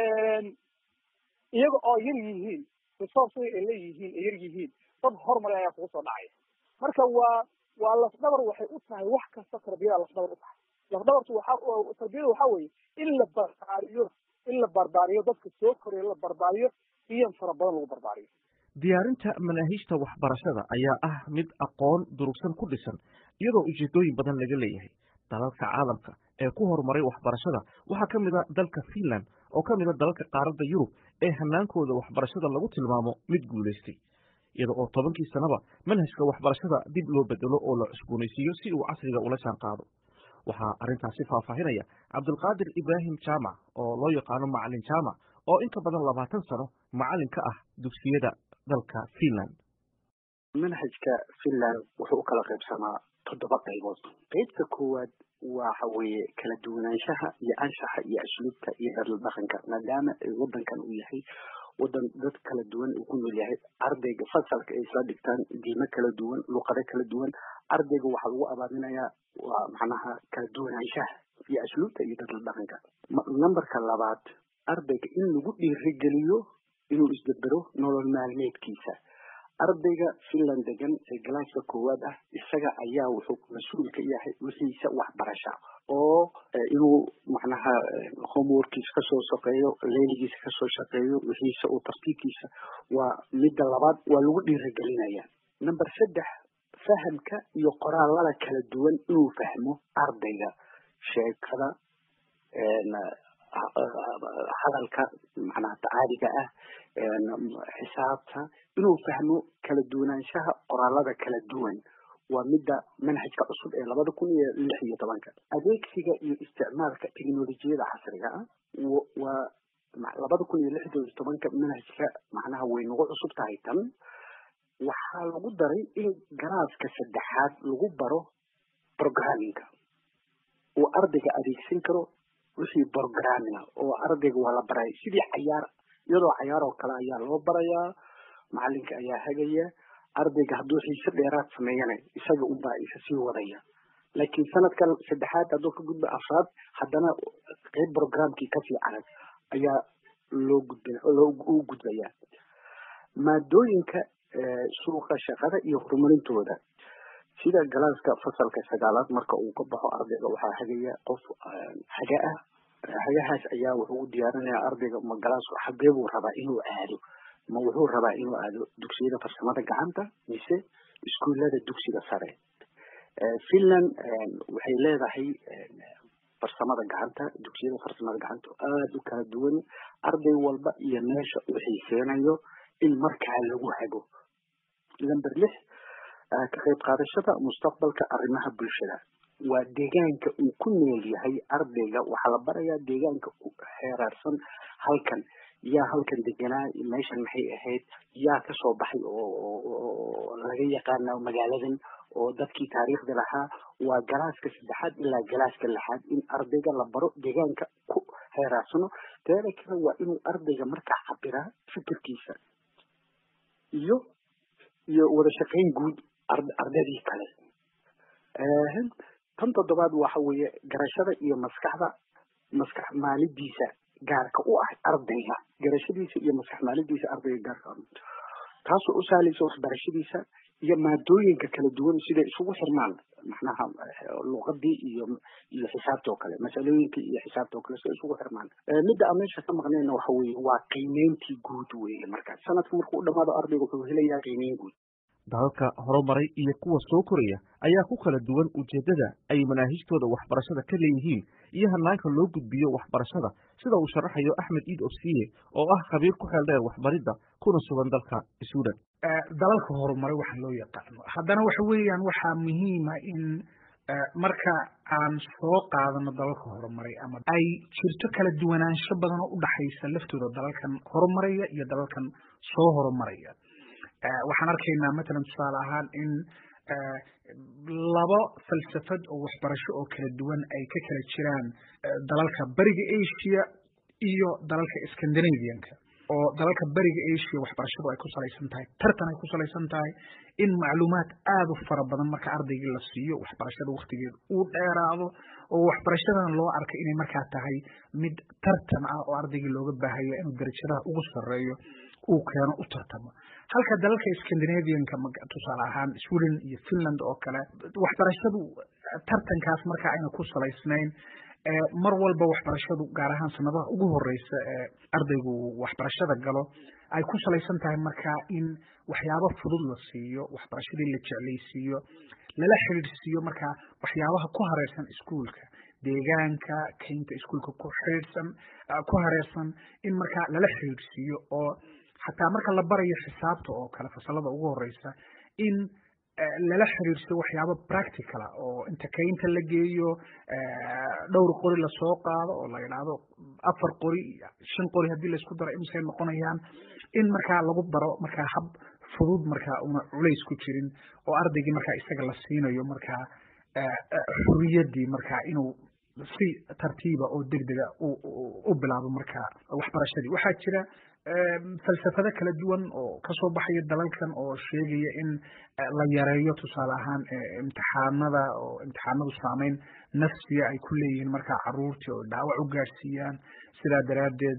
iyaga oo yar yihiin resourcega ay leeyihiin ay yar yihiin dad horumary ayaa kugu soo dhacaya marka waa waa lafdhabar waxay u tahay wax kasta tarbiyada lafdhabar u tahay lafdhabartu waxa tarbiyada waxa weeye in la barbaariyo in la barbaariyo dadka soo koraya la barbaariyo iyan fara badan lagu barbaariyo diyaarinta manaahiijta waxbarashada ayaa ah mid aqoon durugsan ku dhisan iyadoo ujeedooyin badan laga leeyahay dalalka caalamka ee ku horumaray waxbarashada waxaa ka mid a dalka finland oo ka mid a dalalka qaaradda yurub ee hanaankooda waxbarashada lagu tilmaamo mid guulaystay iyada oo tobankii sanaba manhajka waxbarashada dib loo bedelo oo la cusboonaysiiyo si uu casriga ula jaan qaado waxaa arrintaasi faahfaahinaya cabdulqaadir ibraahim jaamac oo loo yaqaano macalin jaamac oo in ka badan labaatan sano macalin ka ah dugsiyada dalka finland manhajka finland wuxuu u kala qaybsamaa toddoba qaybood qaybta koowaad waxa weeye kala duwanaanshaha iyo anshaxa iyo asluubta iyo dhadla dhaqanka maadaama waddankan uu yahay waddan dad kala duwan uu ku nool yahay ardayga fasalka ay isla dhigtaan diimo kala duwan luqado kala duwan ardayga waxaa lagu abaaminayaa waa macnaha kala duwanaanshaha iyo asluubta iyo dhadla dhaqanka numberka labaad ardayga in lagu dhiirigeliyo inuu isdabero nolol maalmeedkiisa ardayga finland degan ee galaaska koowaad ah isaga ayaa wuxuu mas-uul ka yahay wixiisa waxbarasha oo inuu macnaha homeworkiisa kasoo shaqeeyo leyligiisa kasoo shaqeeyo wixiisa uu tartiibkiisa waa midda labaad waa lagu dhiirigelinaya number saddex fahamka iyo qoraalada kala duwan inuu fahmo ardayga sheekada hadalka macnaha tacaaliga ah xisaabta inuu fahmo kala duwanaanshaha qoraalada kala duwan waa midda manhajka cusub ee labada kun iyo lix iyo tobanka adeegsiga iyo isticmaalka teknolojiyada casriga ah waa labada kun iyo lix iyo tobanka manhajka macnaha way nagu cusub tahay tan waxaa lagu daray in galaaska saddexaad lagu baro programmingka uu ardayga adeegsan karo wixii programming oo ardayga waa la baraya sidii cayaar iyadoo cayaar oo kale ayaa loo barayaa macalinka ayaa hagaya ardayga hadduu xiise dheeraad sameeyana isaga unbaa isa sii wadaya laakiin sanadkan saddexaad hadduu ka gudba afraad haddana qeyb programkii kasii carag ayaa loo gudba u gudbaya maadooyinka suuqa shaqada iyo horumarintooda sida galaaska fasalka sagaalaad marka uu ka baxo ardayga waxaa hagaya qof haga ah hagahaas ayaa wuxuu u diyaarinaya ardayga ma galaasku xagee buu rabaa inuu aado ma wuxuu rabaa inuu aado dugsiyada farsamada gacanta mise iskuullada dugsiga sare finland waxay leedahay farsamada gacanta dugsiyada farsamada gacanta aada u kala duwan arday walba iyo meesha uu xiiseynayo in markaa lagu hago number lix ka qayb qaadashada mustaqbalka arrimaha bulshada waa deegaanka uu ku nool yahay ardayga waxaa la barayaa deegaanka xeeraarsan halkan yaa halkan deganaa meeshan maxay ahayd yaa kasoo baxay oo laga yaqaana magaaladan oo dadkii taariikhda lahaa waa galaaska saddexaad ilaa galaaska lixaad in ardayga la baro deegaanka ku xeeraarsano teeda kale waa inuu ardayga markaa cabiraa fikirkiisa iyo iyo wada shaqayn guud ardaydii kale tan toddobaad waxa weeye garashada iyo maskaxda maskax maalidiisa gaarka u ah ardayga garashadiisa iyo maskax maalidiisa ardayga gaarka taasoo u sahlaysa waxbarashadiisa iyo maadooyinka kala duwan siday isugu xirmaan macnaha luqadii iyo iyo xisaabta oo kale masalooyinka iyo xisaabta oo kale siday isugu xirmaan midda aan meesha ka maqnayna waxa weeye waa qiimeyntii guud weeye markaas sanadka markuu u dhamaado ardayga wuxuu helayaa qiimeyn guud dalalka horumaray iyo kuwa soo koraya ayaa ku kala duwan ujeeddada ay manaahijtooda waxbarashada ka leeyihiin iyo hanaanka loo gudbiyo waxbarashada sida uu sharaxayo axmed iid ofsiye oo ah khabiir ku xeel dheer waxbaridda kuna sugan dalka suudan dalalka horumaray waxa loo yaqaano haddana waxa weeyaan waxaa muhiima in marka aan soo qaadano dalalka horumaray ama ay jirto kala duwanaansho badan oo udhaxaysa laftooda dalalkan horumaraya iyo dalalkan soo horumaraya waxaan arkaynaa matalan tusaale ahaan in labo falsafad oo waxbarasho oo kala duwan ay ka kala jiraan dalalka beriga asia iyo dalalka scandinavianka oo dalalka beriga asia waxbarashadu ay ku salaysan tahay tartan ay ku salaysan tahay in macluumaad aada u fara badan marka ardaygii la siiyo waxbarashada waktigeeda uu dheeraado oo waxbarashadan loo arkay inay markaa tahay mid tartan ah oo ardaygii looga baahaya inuu darajadaha ugu sarreeyo uu keeno u tartamo halka dalalka scandinavianka tusaale ahaan sweden iyo finland oo kale waxbarashadu tartankaas markaa ayna ku salaysnayn mar walba waxbarashadu gaar ahaan sanadaha ugu horeysa ee ardaygu waxbarashada galo ay ku salaysan tahay markaa in waxyaabo fudud la siiyo waxbarashadii la jeclaysiiyo lala xidhiidhsiiyo markaa waxyaabaha ku hareersan iskuolka deegaanka kaynta iskuolka ku xidhiidhsan ku hareersan in markaa lala xidhiidhsiiyo oo xataa marka la barayo xisaabta oo kale fasalada ugu horeysa in lala xiriirso waxyaabo practicala oo inta kaynta la geeyo dhowr qori lasoo qaado oo la yidhaahdo afar qori shan qori haddii laisku daro imisay noqonayaan in markaa lagu baro markaa hab fudud markaa una culays ku jirin oo ardaygii markaa isaga la siinayo markaa xuriyaddii markaa inuu si tartiiba oo degdega u bilaabo markaa waxbarashadii waxaa jira falsafado kala duwan oo kasoo baxaya dalalkan oo sheegaya in la yareeyo tusaale ahaan imtixaanada oo imtixaanadu saameyn nafsiya ay ku leeyihiin markaa caruurtii oo dhaawac u gaadhsiiyaan sidaa daraaddeed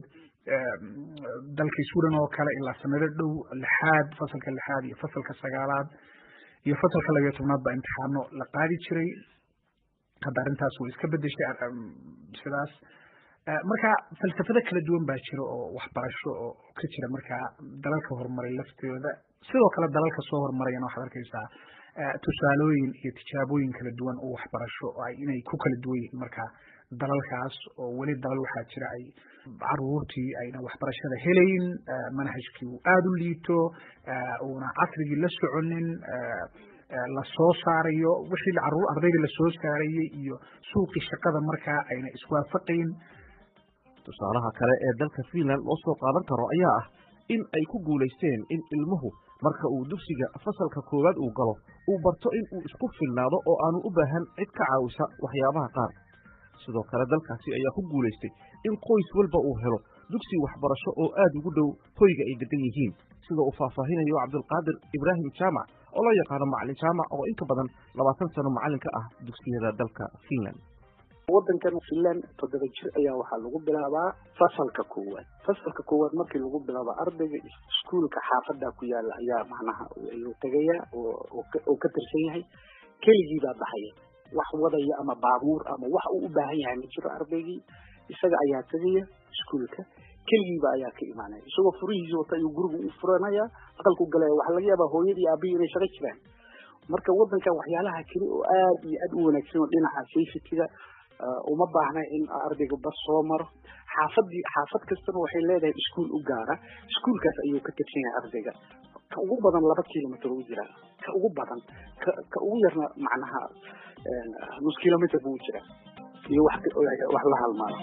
dalka sweden oo kale ilaa sanado dhow lixaad fasalka lixaad iyo fasalka sagaalaad iyo fasalka labiyo tobnaad baa imtixaano la qaadi jiray hadda arrintaas way iska bedeshay sidaas marka falsafado kala duwan baa jira oo waxbarasho oo ka jira markaa dalalka horumaray laftooda sidoo kale dalalka soo horumarayana waxaad arkaysaa tusaalooyin iyo tijaabooyin kala duwan oo waxbarasho ay inay ku kala duwan yihiin markaa dalalkaas oo weli dalal waxaa jira ay caruurtii ayna waxbarashada helayn manhajkii uu aada u liito uuna casrigii la soconin lasoo saarayo wixii caruur ardaydii lasoo saarayey iyo suuqii shaqada markaa ayna iswaafaqayn tusaalaha kale ee dalka finland loo soo qaadan karo ayaa ah in ay ku guulaysteen in ilmuhu marka uu dugsiga fasalka koowaad uu galo uu barto in uu isku filnaado oo aanu u baahan cid ka caawisa waxyaabaha qaar sidoo kale dalkaasi ayaa ku guulaystay in qoys walba uu helo dugsi waxbarasho oo aad ugu dhow hoyga ay degan yihiin sida uu faahfaahinayo cabdulqaadir ibraahim jaamac oo loo yaqaano macalin jaamac oo inka badan labaatan sano macalin ka ah dugsiyada dalka finland waddankan finland toddoba jir ayaa waxaa lagu bilaabaa fasalka koowaad fasalka koowaad markii lagu bilaabo ardayga iskuolka xaafada ku yaala ayaa macnaha ayuu tegaya oo ka tirsan yahay keligii baa baxaya wax wadaya ama baabuur ama wax uu u baahan yahay ma jiro ardaygii isaga ayaa tegaya iskuolka keligiiba ayaa ka imaanaya isagoo furihiisa wata ayuu guriga u furanaya aqalku galaya waxaa laga yaabaa hooyadii aabihii inay shaqo jiraan marka waddankan waxyaalaha keli oo aad iyo aad u wanaagsan oo dhinaca safetyga uma baahna in ardayga bas soo maro xaafadii xaafad kastana waxay leedahay iskuol u gaara iskuolkaas ayuu ka tirsan yahay ardayga ka ugu badan laba kilomitr u jiraa ka ugu badan ka ka ugu yarna macnaha nus kilomitr buu jiraa iyo wax wax la halmaado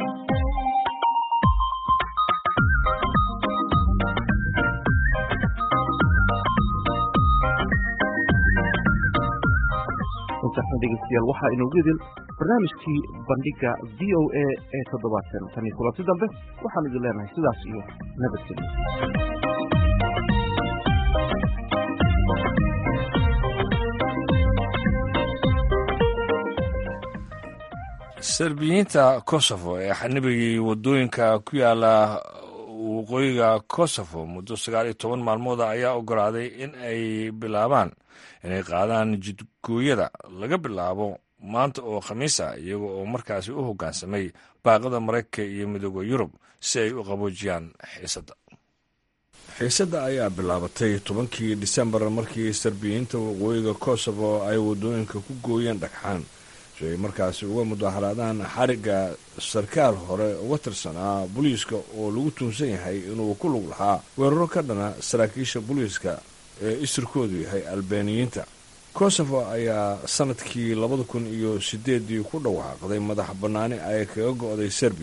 intaasna dhegeystayaal waxaa inoogu idin barnaamijkii bandhiga v o a ee toddobaadkan tan iyo kulanti dambe waxaan idin leenahay sidaas iyo nabadgelyo serbiyiinta kosovo ee xanibigii wadooyinka ku yaala waqooyiga kosovo muddo sagaal iyo toban maalmooda ayaa ogolaaday in ay bilaabaan inay qaadaan jidgooyada laga bilaabo maanta oo khamiisa iyaga oo markaasi u hoggaansamay baaqada maraykanka iyo midooda yurub si ay u qaboojiyaan xiisadda xiisadda ayaa bilaabatay tobankii disembar markii serbiyiinta waqooyiga kosovo ay wadooyinka ku gooyeen dhagxaan si ay markaasi uga mudaharaadaan xarigga sarkaal hore uga tirsanaa booliiska oo lagu tuunsan yahay inuu ku lug lahaa weeraro ka dhana saraakiisha booliiska ee isirkoodu yahay albaaniyiinta kosovo ayaa sanadkii labada kun iyo sideedii ku dhawaaqday madax bannaani ay kaga go'day serbiya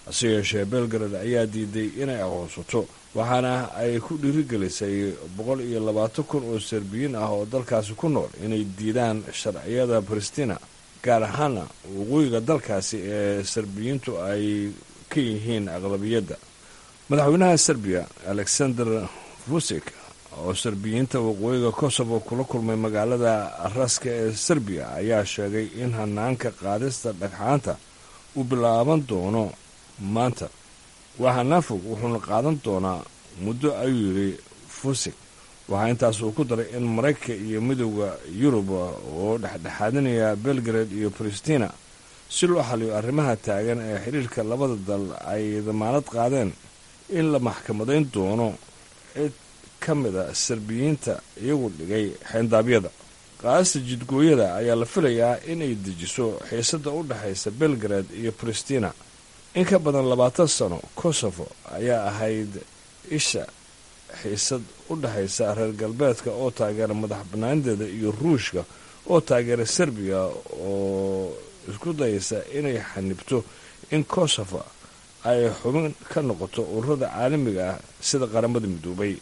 hase yeeshee belgrad ayaa diiday inay aqoonsato waxaana ay ku dhiirigelisay boqol iyo labaatan kun oo serbiyiin ah oo dalkaasi ku nool inay diidaan sharciyada baristina gaar ahaana waqooyiga dalkaasi ee serbiyiintu ay ka yihiin aqlabiyadda madaxweynaha serbiya alexander vusik oo serbiyiinta waqooyiga kosovo kula kulmay magaalada raska ee serbiya ayaa sheegay in hanaanka qaadista dhagxaanta uu bilaaban doono maanta waa hanaan fog wuxuuna qaadan doonaa muddo ayuu yidhi fusik waxaa intaas uu ku daray in maraykanka iyo midooda yurub oo dhexdhexaadinaya belgrade iyo palestina si loo xaliyo arrimaha taagan ee xidhiirka labada dal ay damaanad qaadeen in la maxkamadayn doono cid ka mida serbiyiinta iyagu dhigay xeendaabyada qaadista jidgooyada ayaa la filayaa inay dejiso xiisadda u dhexaysa belgrade iyo palestina in ka badan labaatan sano kosovo ayaa ahayd isha xiisad u dhexaysa reer galbeedka oo taageera madax bannaanideeda iyo ruushka oo taageera serbiya oo isku dayaysa inay xanibto in kosovo ay xubin ka noqoto ururada caalamiga ah sida qaramada midoobay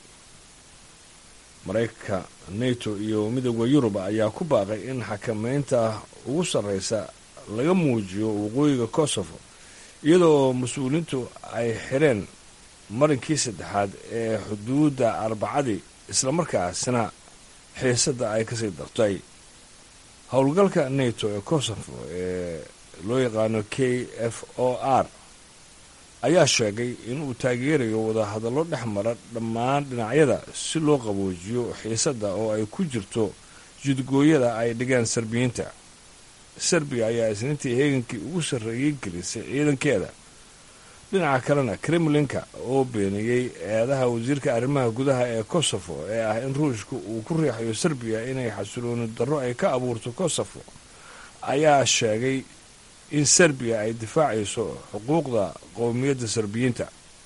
maraykanka nato iyo midooda yurub ayaa ku baaqay in xakameynta ugu sarreysa laga muujiyo waqooyiga kosovo iyadoo mas-uuliyiintu ay xireen marinkii saddexaad ee xuduudda arbacadii islamarkaasina xiisadda ay kasii dartay howlgalka nato ee kosovo ee loo yaqaano k f o r ayaa sheegay inuu taageerayo wadahadallo dhex mara dhammaan dhinacyada si loo qaboojiyo xiisadda oo ay ku jirto jidgooyada ay dhigeen serbiyiinta serbiya ayaa isniintii heegankii ugu sarreeyey gelisay ciidankeeda dhinaca kalena kremlinka oo beeniyey eedaha wasiirka arrimaha gudaha ee kosovo ee ah in ruushka uu ku riixayo serbiya inay xasilooni darro ay ka abuurto kosovo ayaa sheegay in serbiya ay difaacayso xuquuqda qowmiyadda serbiyiinta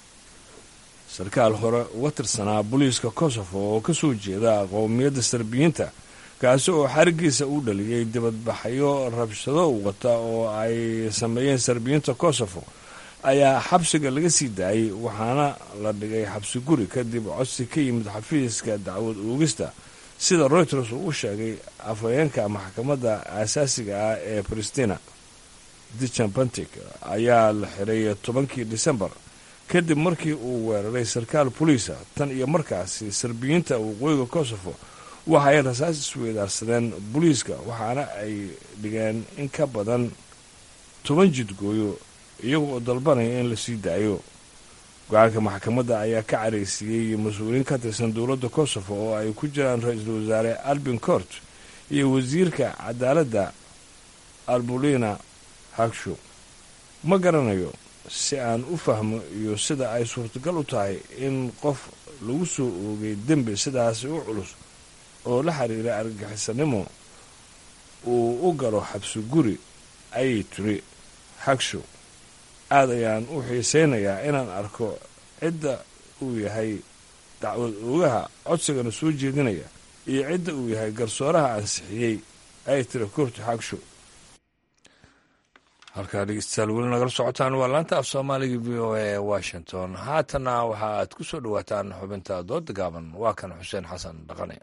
sarkaal hore uga tirsanaa booliiska kosovo oo ka soo jeeda qowmiyadda serbiyiinta kaasi oo xarigiisa u dhaliyey dibadbaxyo rabshado wata oo ay sameeyeen serbiyiinta kosovo ayaa xabsiga laga sii daayey waxaana la dhigay xabsi guri kadib codsi ka yimid xafiiska dacwad oogista sida reuters uu u sheegay afhayeenka maxkamadda aasaasiga ah ee palestina dijan bantic ayaa la xiray tobankii disembar kadib markii uu weeraray sarkaal boliisa tan iyo markaasi serbiyiinta waqooyiga kosovo waxa ay rasaas isweydaarsadeen booliiska waxaana ay dhigeen in ka badan toban jidgooyo iyaga oo dalbanaya in la sii daayo go-aanka maxkamadda ayaa ka caraysiiyey mas-uuliyiin ka tirsan dowladda kosovo oo ay ku jiraan ra-iisul wasaare albin cort iyo wasiirka cadaaladda albulina hagsho ma garanayo si aan u fahmo iyo sida ay suurtagal u tahay in qof lagu soo oogay dembi sidaasi u culus oo la xiriira argagixisanimo uu u galo xabsi guri ayay tiri hagsho aad ayaan u xiisaynayaa inaan arko cidda uu yahay dacwad oogaha codsigana soo jeedinaya iyo cidda uu yahay garsooraha ansixiyey ay tiri kurti hagsho halkaa dhegeystayaal weli nagala socotaan waa laanta af soomaaliga v o a ee washington haatana waxa aad ku soo dhowaataan xubinta dooda gaaban waa kan xuseen xasan dhaqane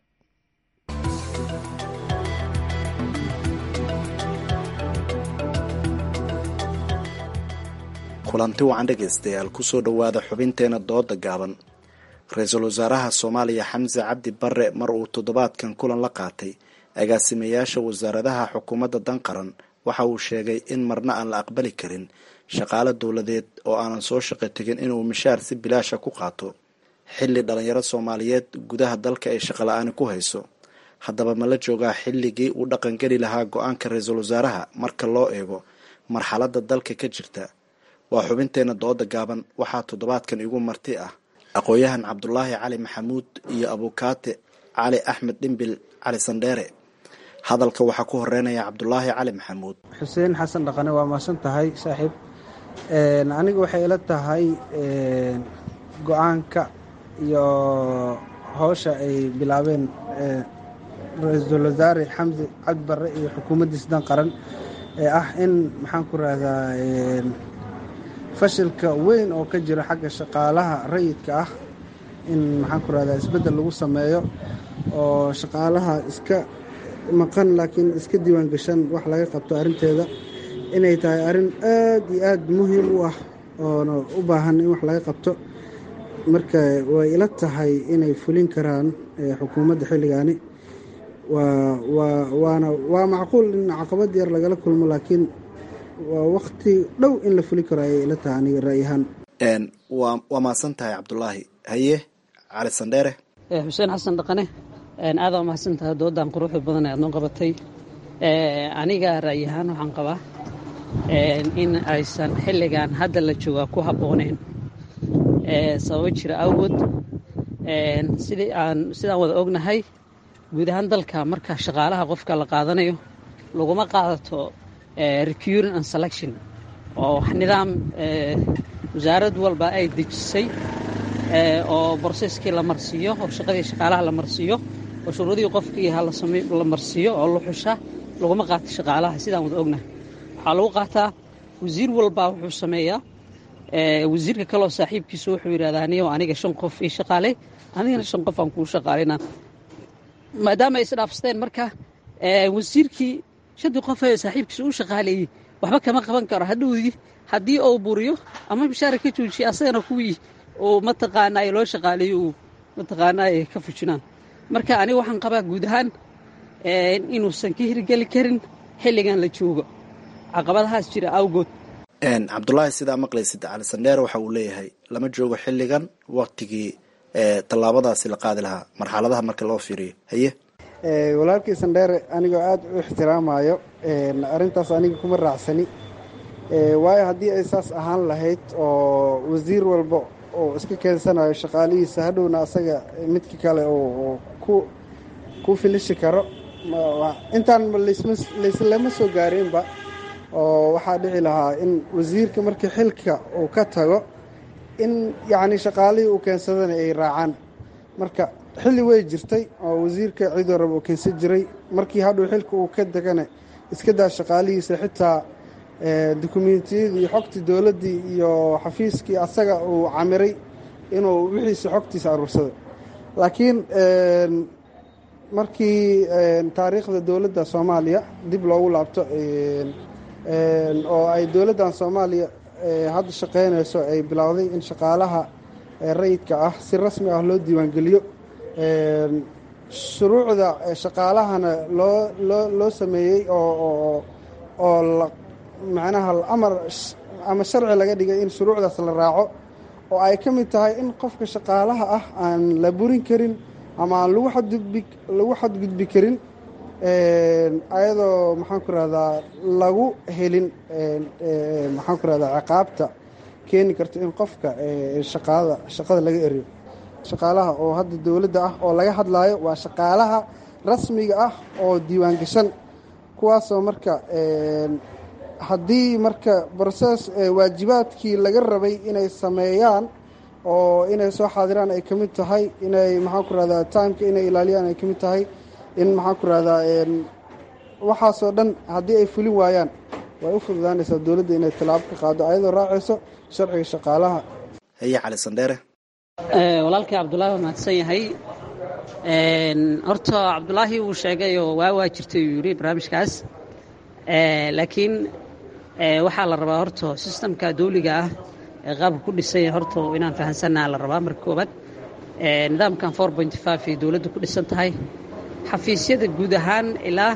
kulanti wacan dhegaystayaal kusoo dhowaada xubinteena dooda gaaban ra-iisul wasaaraha soomaaliya xamse cabdi bare mar uu toddobaadkan kulan la qaatay agaasimayaasha wasaaradaha xukuumadda danqaran waxa uu sheegay in marna aan la aqbali karin shaqaale dowladeed oo aanan soo shaqo tegin inuu mishaar si bilaasha ku qaato xilli dhalinyaro soomaaliyeed gudaha dalka ay shaqola-aani ku hayso haddaba ma la joogaa xilligii uu dhaqangeli lahaa go-aanka ra-iisul wasaaraha marka loo eego marxaladda dalka ka jirta waa xubinteena dooda gaaban waxaa toddobaadkan igu marti ah aqoon-yahan cabdulaahi cali maxamuud iyo abukaate cali axmed dhimbil cali sandheere hadalka waxaa ku horeynaya cabdulaahi cali maxamuud xuseen xasan dhaqane waa mahadsan tahay saaxiib aniga waxay ila tahay go-aanka iyo howsha ay bilaabeen ra-iisul wasaare xamse cabdi barre iyo xukuumaddiis dan qaran ee ah in maxaan ku rahdaa fashilka weyn oo ka jira xagga shaqaalaha rayidka ah in maxaan ku rahdaa isbeddel lagu sameeyo oo shaqaalaha iska maqan laakiin iska diiwaan gashan wax laga qabto arrinteeda inay tahay arrin aad iyo aad muhiim u ah oona u baahan in wax laga qabto marka way ila tahay inay fulin karaan xukuumadda xilligaani waa waa waana waa macquul in caqabad yar lagala kulmo laakiin waa wakti dhow in la fulin karo ayay ila tahay aniga ra'yahaan waa waa mahadsan tahay cabdulaahi haye cali sandheere xuseen xasan dhaqane aada waa mahadsan tahay doodan quruxda badan ee aad noo qabatay aniga ra'yahaan waxaan qabaa in aysan xilligan hadda la joogaa ku habbooneyn sababo jira awgood sidii aan sidaan wada ognahay guud ahaan dalka marka shaqaalaha qofka la qaadanayo laguma qaadato recuring and selection oo wax nidaam wasaarad walba ay dejisay oo broseskii la marsiiyo oo shaqadii shaqaalaha la marsiiyo oo shuruudihii qofkii la marsiiyo oo la xusha laguma qaato shaqaalaha sidaan wada ognahay waxaa lagu qaataa wasiir walbaa wuxuu sameeyaa wasiirka kaleoo saaxiibkiisu wuxuu yidhahdaa niyo aniga shan qof ii shaqaaley anigana shan qof aan kuu shaqaaleyna maadaama ay isdhaafsteen marka wasiirkii shantii qof ee saaxiibkiisa u shaqaaleeyey waxba kama qaban karo hadhowdii haddii uu buriyo ama bishaara ka joojiya asagana kuwii uu mataqaanaa loo shaqaaleeyo uu mataqaanaa ay ka fujinaan marka aniga waxaan qabaa guud ahaan inuusan ka hirgeli karin xilligan la joogo caqabadahaas jira awgood cabdulaahi sidaa maqlaysid cali sandheer waxa uu leeyahay lama joogo xilligan waktigii tallaabadaasi la qaadi lahaa marxaladaha marka loo fiiriyo haye walaalkii sandheere anigoo aada u ixtiraamayo arrintaas aniga kuma raacsani waayo haddii ay saas ahaan lahayd oo wasiir walba oo iska keensanayo shaqaalihiisa hadhowna asaga midka kale oo ku ku filishi karo intaan layslama soo gaareenba oo waxaa dhici lahaa in wasiirka markii xilka uu ka tago in yacni shaqaalihii uu keensadana ay raacaan marka xilli way jirtay oo wasiirka cidoo raba uu keensan jiray markii hadhow xilka uu ka degana iska daa shaqaalihiisa xitaa dukumentiyadii iyo xogtii dowladdii iyo xafiiskii asaga uu camiray inuu wixiisa xogtiisa aruursado laakiin markii taariikhda dowladda soomaaliya dib loogu laabto oo ay dowladdan soomaaliya hadda shaqaynayso ay bilowday in shaqaalaha rayidka ah si rasmi ah loo diiwaangeliyo shuruucda shaqaalahana loo loo loo sameeyey oo oo macnaha amar ama sharci laga dhigay in shuruucdaas la raaco oo ay ka mid tahay in qofka shaqaalaha ah aan la burin karin ama aan lagu xadgudbi lagu xadgudbi karin ayadoo maxaan ku rahdaa lagu helin maxaan ku rahdaa ciqaabta keeni karto in qofka shaqaada shaqada laga eriyo shaqaalaha oo hadda dowladda ah oo laga hadlaayo waa shaqaalaha rasmiga ah oo diiwaan gashan kuwaasoo marka haddii marka broses waajibaadkii laga rabay inay sameeyaan oo inay soo xaadiraan ay ka mid tahay inay maxaan ku rahdaa timeka inay ilaaliyaan ay ka mid tahay in maxaan ku rahdaa waxaasoo dhan haddii ay fulin waayaan way u fududaanaysaa dowladda inay tallaabo ka qaado ayadoo raacayso sharciga shaqaalaha haye cali sandheere walaalkii cabdulaahi waa mahadsan yahay horta cabdulaahi wuu sheegay oo waa waa jirtay uu yidhi barnaamijkaas laakiin waxaa la rabaa horta sistamka dawliga ah ee qaabka ku dhisan yahay horta inaan fahansannaha la rabaa marka koobaad nidaamkan four point five ay dowladda ku dhisan tahay xafiisyada guud ahaan ilaa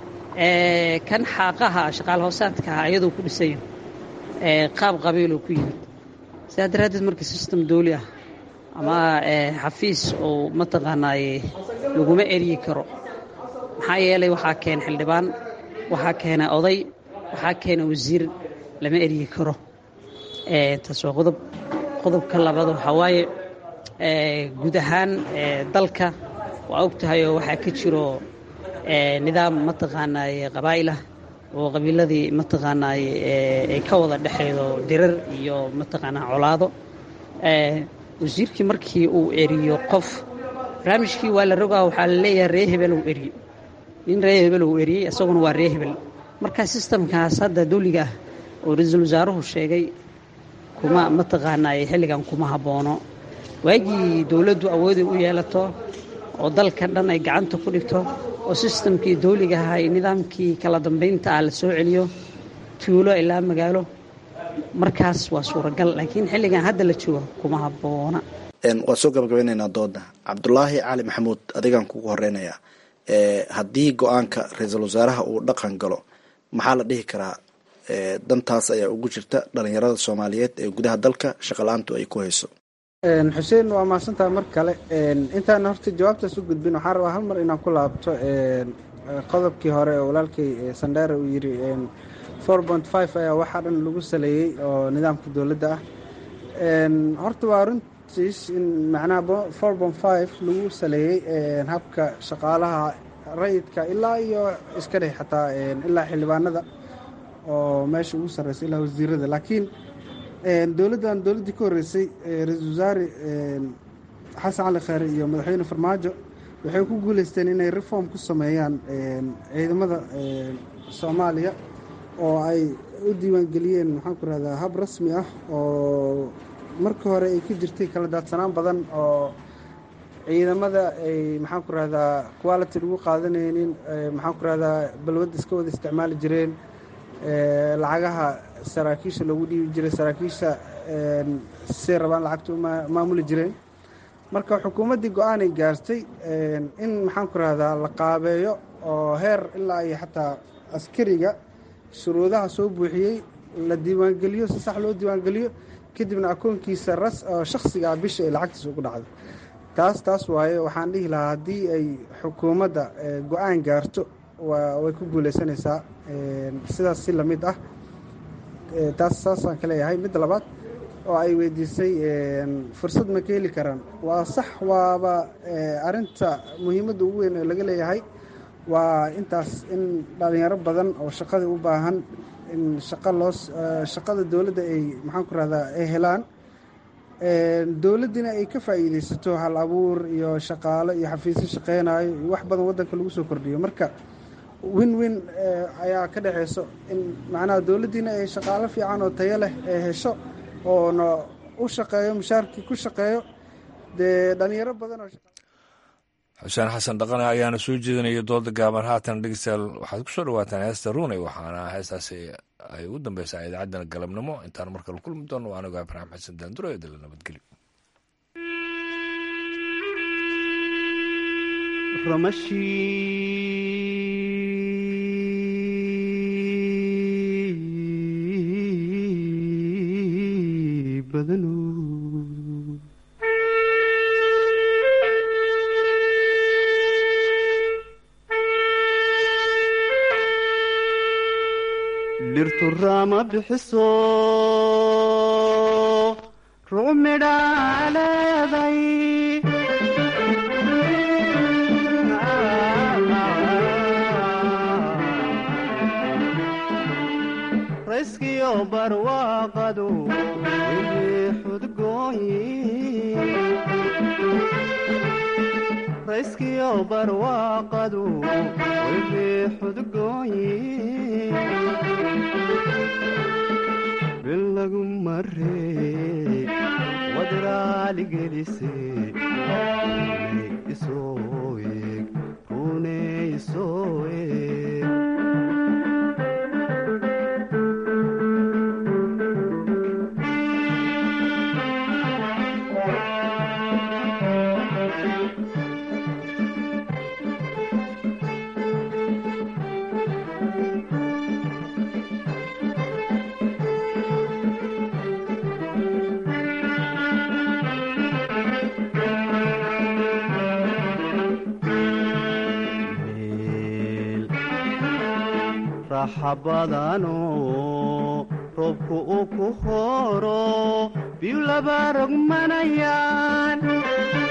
kan xaaqaha shaqaal hoosaadkaha ayadoo ku dhisan yahay qaab qabiiloo ku yimid sidaa daraaddeed marka sistem dawli ah ama xafiis oo mataqaanaaye laguma eryi karo maxaa yeelay waxaa keena xildhibaan waxaa keena oday waxaa keena wasiir lama eryi karo taas waa qodob qodobka labaad waxaa waaye guud ahaan dalka waa og tahay oo waxaa ka jiro nidaam mataqaanaaye qabaa'ilah oo qabiiladii mataqaanaaye ay ka wada dhexeedo dirar iyo mataqaanaa colaado wasiirkii markii uu eriyo qof barnaamijkii waa la rogaa waxaa la leeyahay ree hebel uu eriye nin ree hebel uu eriyey isaguna waa ree hebel marka sistamkaas hadda dawliga ah oo ra-iisul wasaaruhu sheegay kuma mataqaanaa xilligan kuma habboono waagii dowladdu awooday u yeelato oo dalka dhan ay gacanta ku dhigto oo sistamkii dawliga ahaa iyo nidaamkii kala dambaynta ah la soo celiyo tuulo ilaa magaalo markaas waa suuragal laakiin xilligan hadda la joogo kuma habboona waan soo gabagabeynaynaa dooda cabdulaahi cali maxamuud adigaan kugu horeynayaa haddii go-aanka ra-iisul wasaaraha uu dhaqan galo maxaa la dhihi karaa dantaas ayaa ugu jirta dhalinyarada soomaaliyeed ee gudaha dalka shaqala-aantu ay ku hayso xuseen waa mahadsantaha mar kale intaan horta jawaabtaas u gudbin waxaan rabaa hal mar inaan ku laabto qodobkii hore oo walaalkay sandheere uu yiri four point five ayaa waxaa dhan lagu saleeyey oo nidaamka dowladda ah horta waa runtiis in macnaha four point five lagu saleeyey habka shaqaalaha rayidka ilaa iyo iska dheh xataa ilaa xildhibaanada oo meesha ugu sarreysa ilaa wasiirada laakiin dowladdan dowladdii ka horreysay ra-iisul wasaare xasan cali kheyre iyo madaxweyne farmaajo waxay ku guuleysteen inay reform ku sameeyaan ciidamada soomaaliya oo ay u diiwaangeliyeen maxaan ku rahdaa hab rasmi ah oo markii hore ay ka jirtay kala daadsanaan badan oo ciidamada ay maxaan ku rahdaa quality lagu qaadanaynin maxaan ku rahdaa balwadda iska wada isticmaali jireen lacagaha saraakiisha loogu dhiibi jiray saraakiisha say rabaan lacagta u maamuli jireen marka xukuumaddii go-aanay gaartay in maxaan ku rahdaa la qaabeeyo oo heer ilaa iyo xataa askariga shuruudaha soo buuxiyey la diiwaangeliyo si sax loo diiwaangeliyo kadibna akoonkiisa ras oo shakhsiga ah bisha ay lacagtiisa ugu dhacdo taas taas waaye waxaan dhihi lahaa haddii ay xukuumadda go-aan gaarto way ku guuleysanaysaa sidaas si lamid ah taas saasaan ka leeyahay midda labaad oo ay weydiisay fursad ma ka heli karaan waa sax waaba arinta muhiimadda ugu weyn ee laga leeyahay waa intaas in dhalinyaro badan oo shaqadii u baahan in shaqa loo shaqada dowladda ay maxaan ku rahdaa ay helaan dowladdina ay ka faa'iideysato hal abuur iyo shaqaalo iyo xafiisyo shaqeynayo iyo wax badan waddanka lagu soo kordhiyo marka win win ayaa ka dhexeyso in macnaha dowladdiina ay shaqaalo fiican oo tayo leh ay hesho oona u shaqeeyo mushaarkii ku shaqeeyo dee dhalinyaro badan oo xuseen xasan dhaqane ayaana soo jeedinaya dooda gaaban haatan dhegeystayaal waxaad ku soo dhawaataan heesta ruuney waxaana heestaasi ay ugu dambeysaa idaacaddana galabnimo intaan markale kulmi doono waa anigo ibraahim xasan daanduro ee dala nabadgelyo dhirtu raama bixiso rucmidhaa leeday rayskiyo barwaaqadu wixii xudgooyi rayskiyo barwaaqadu wixii xudgooyi bilagu maree wadraaligelise runey isoo eeg runey isoo eeg raxabadano roobku uu ku horo biyu laba rogmanayaan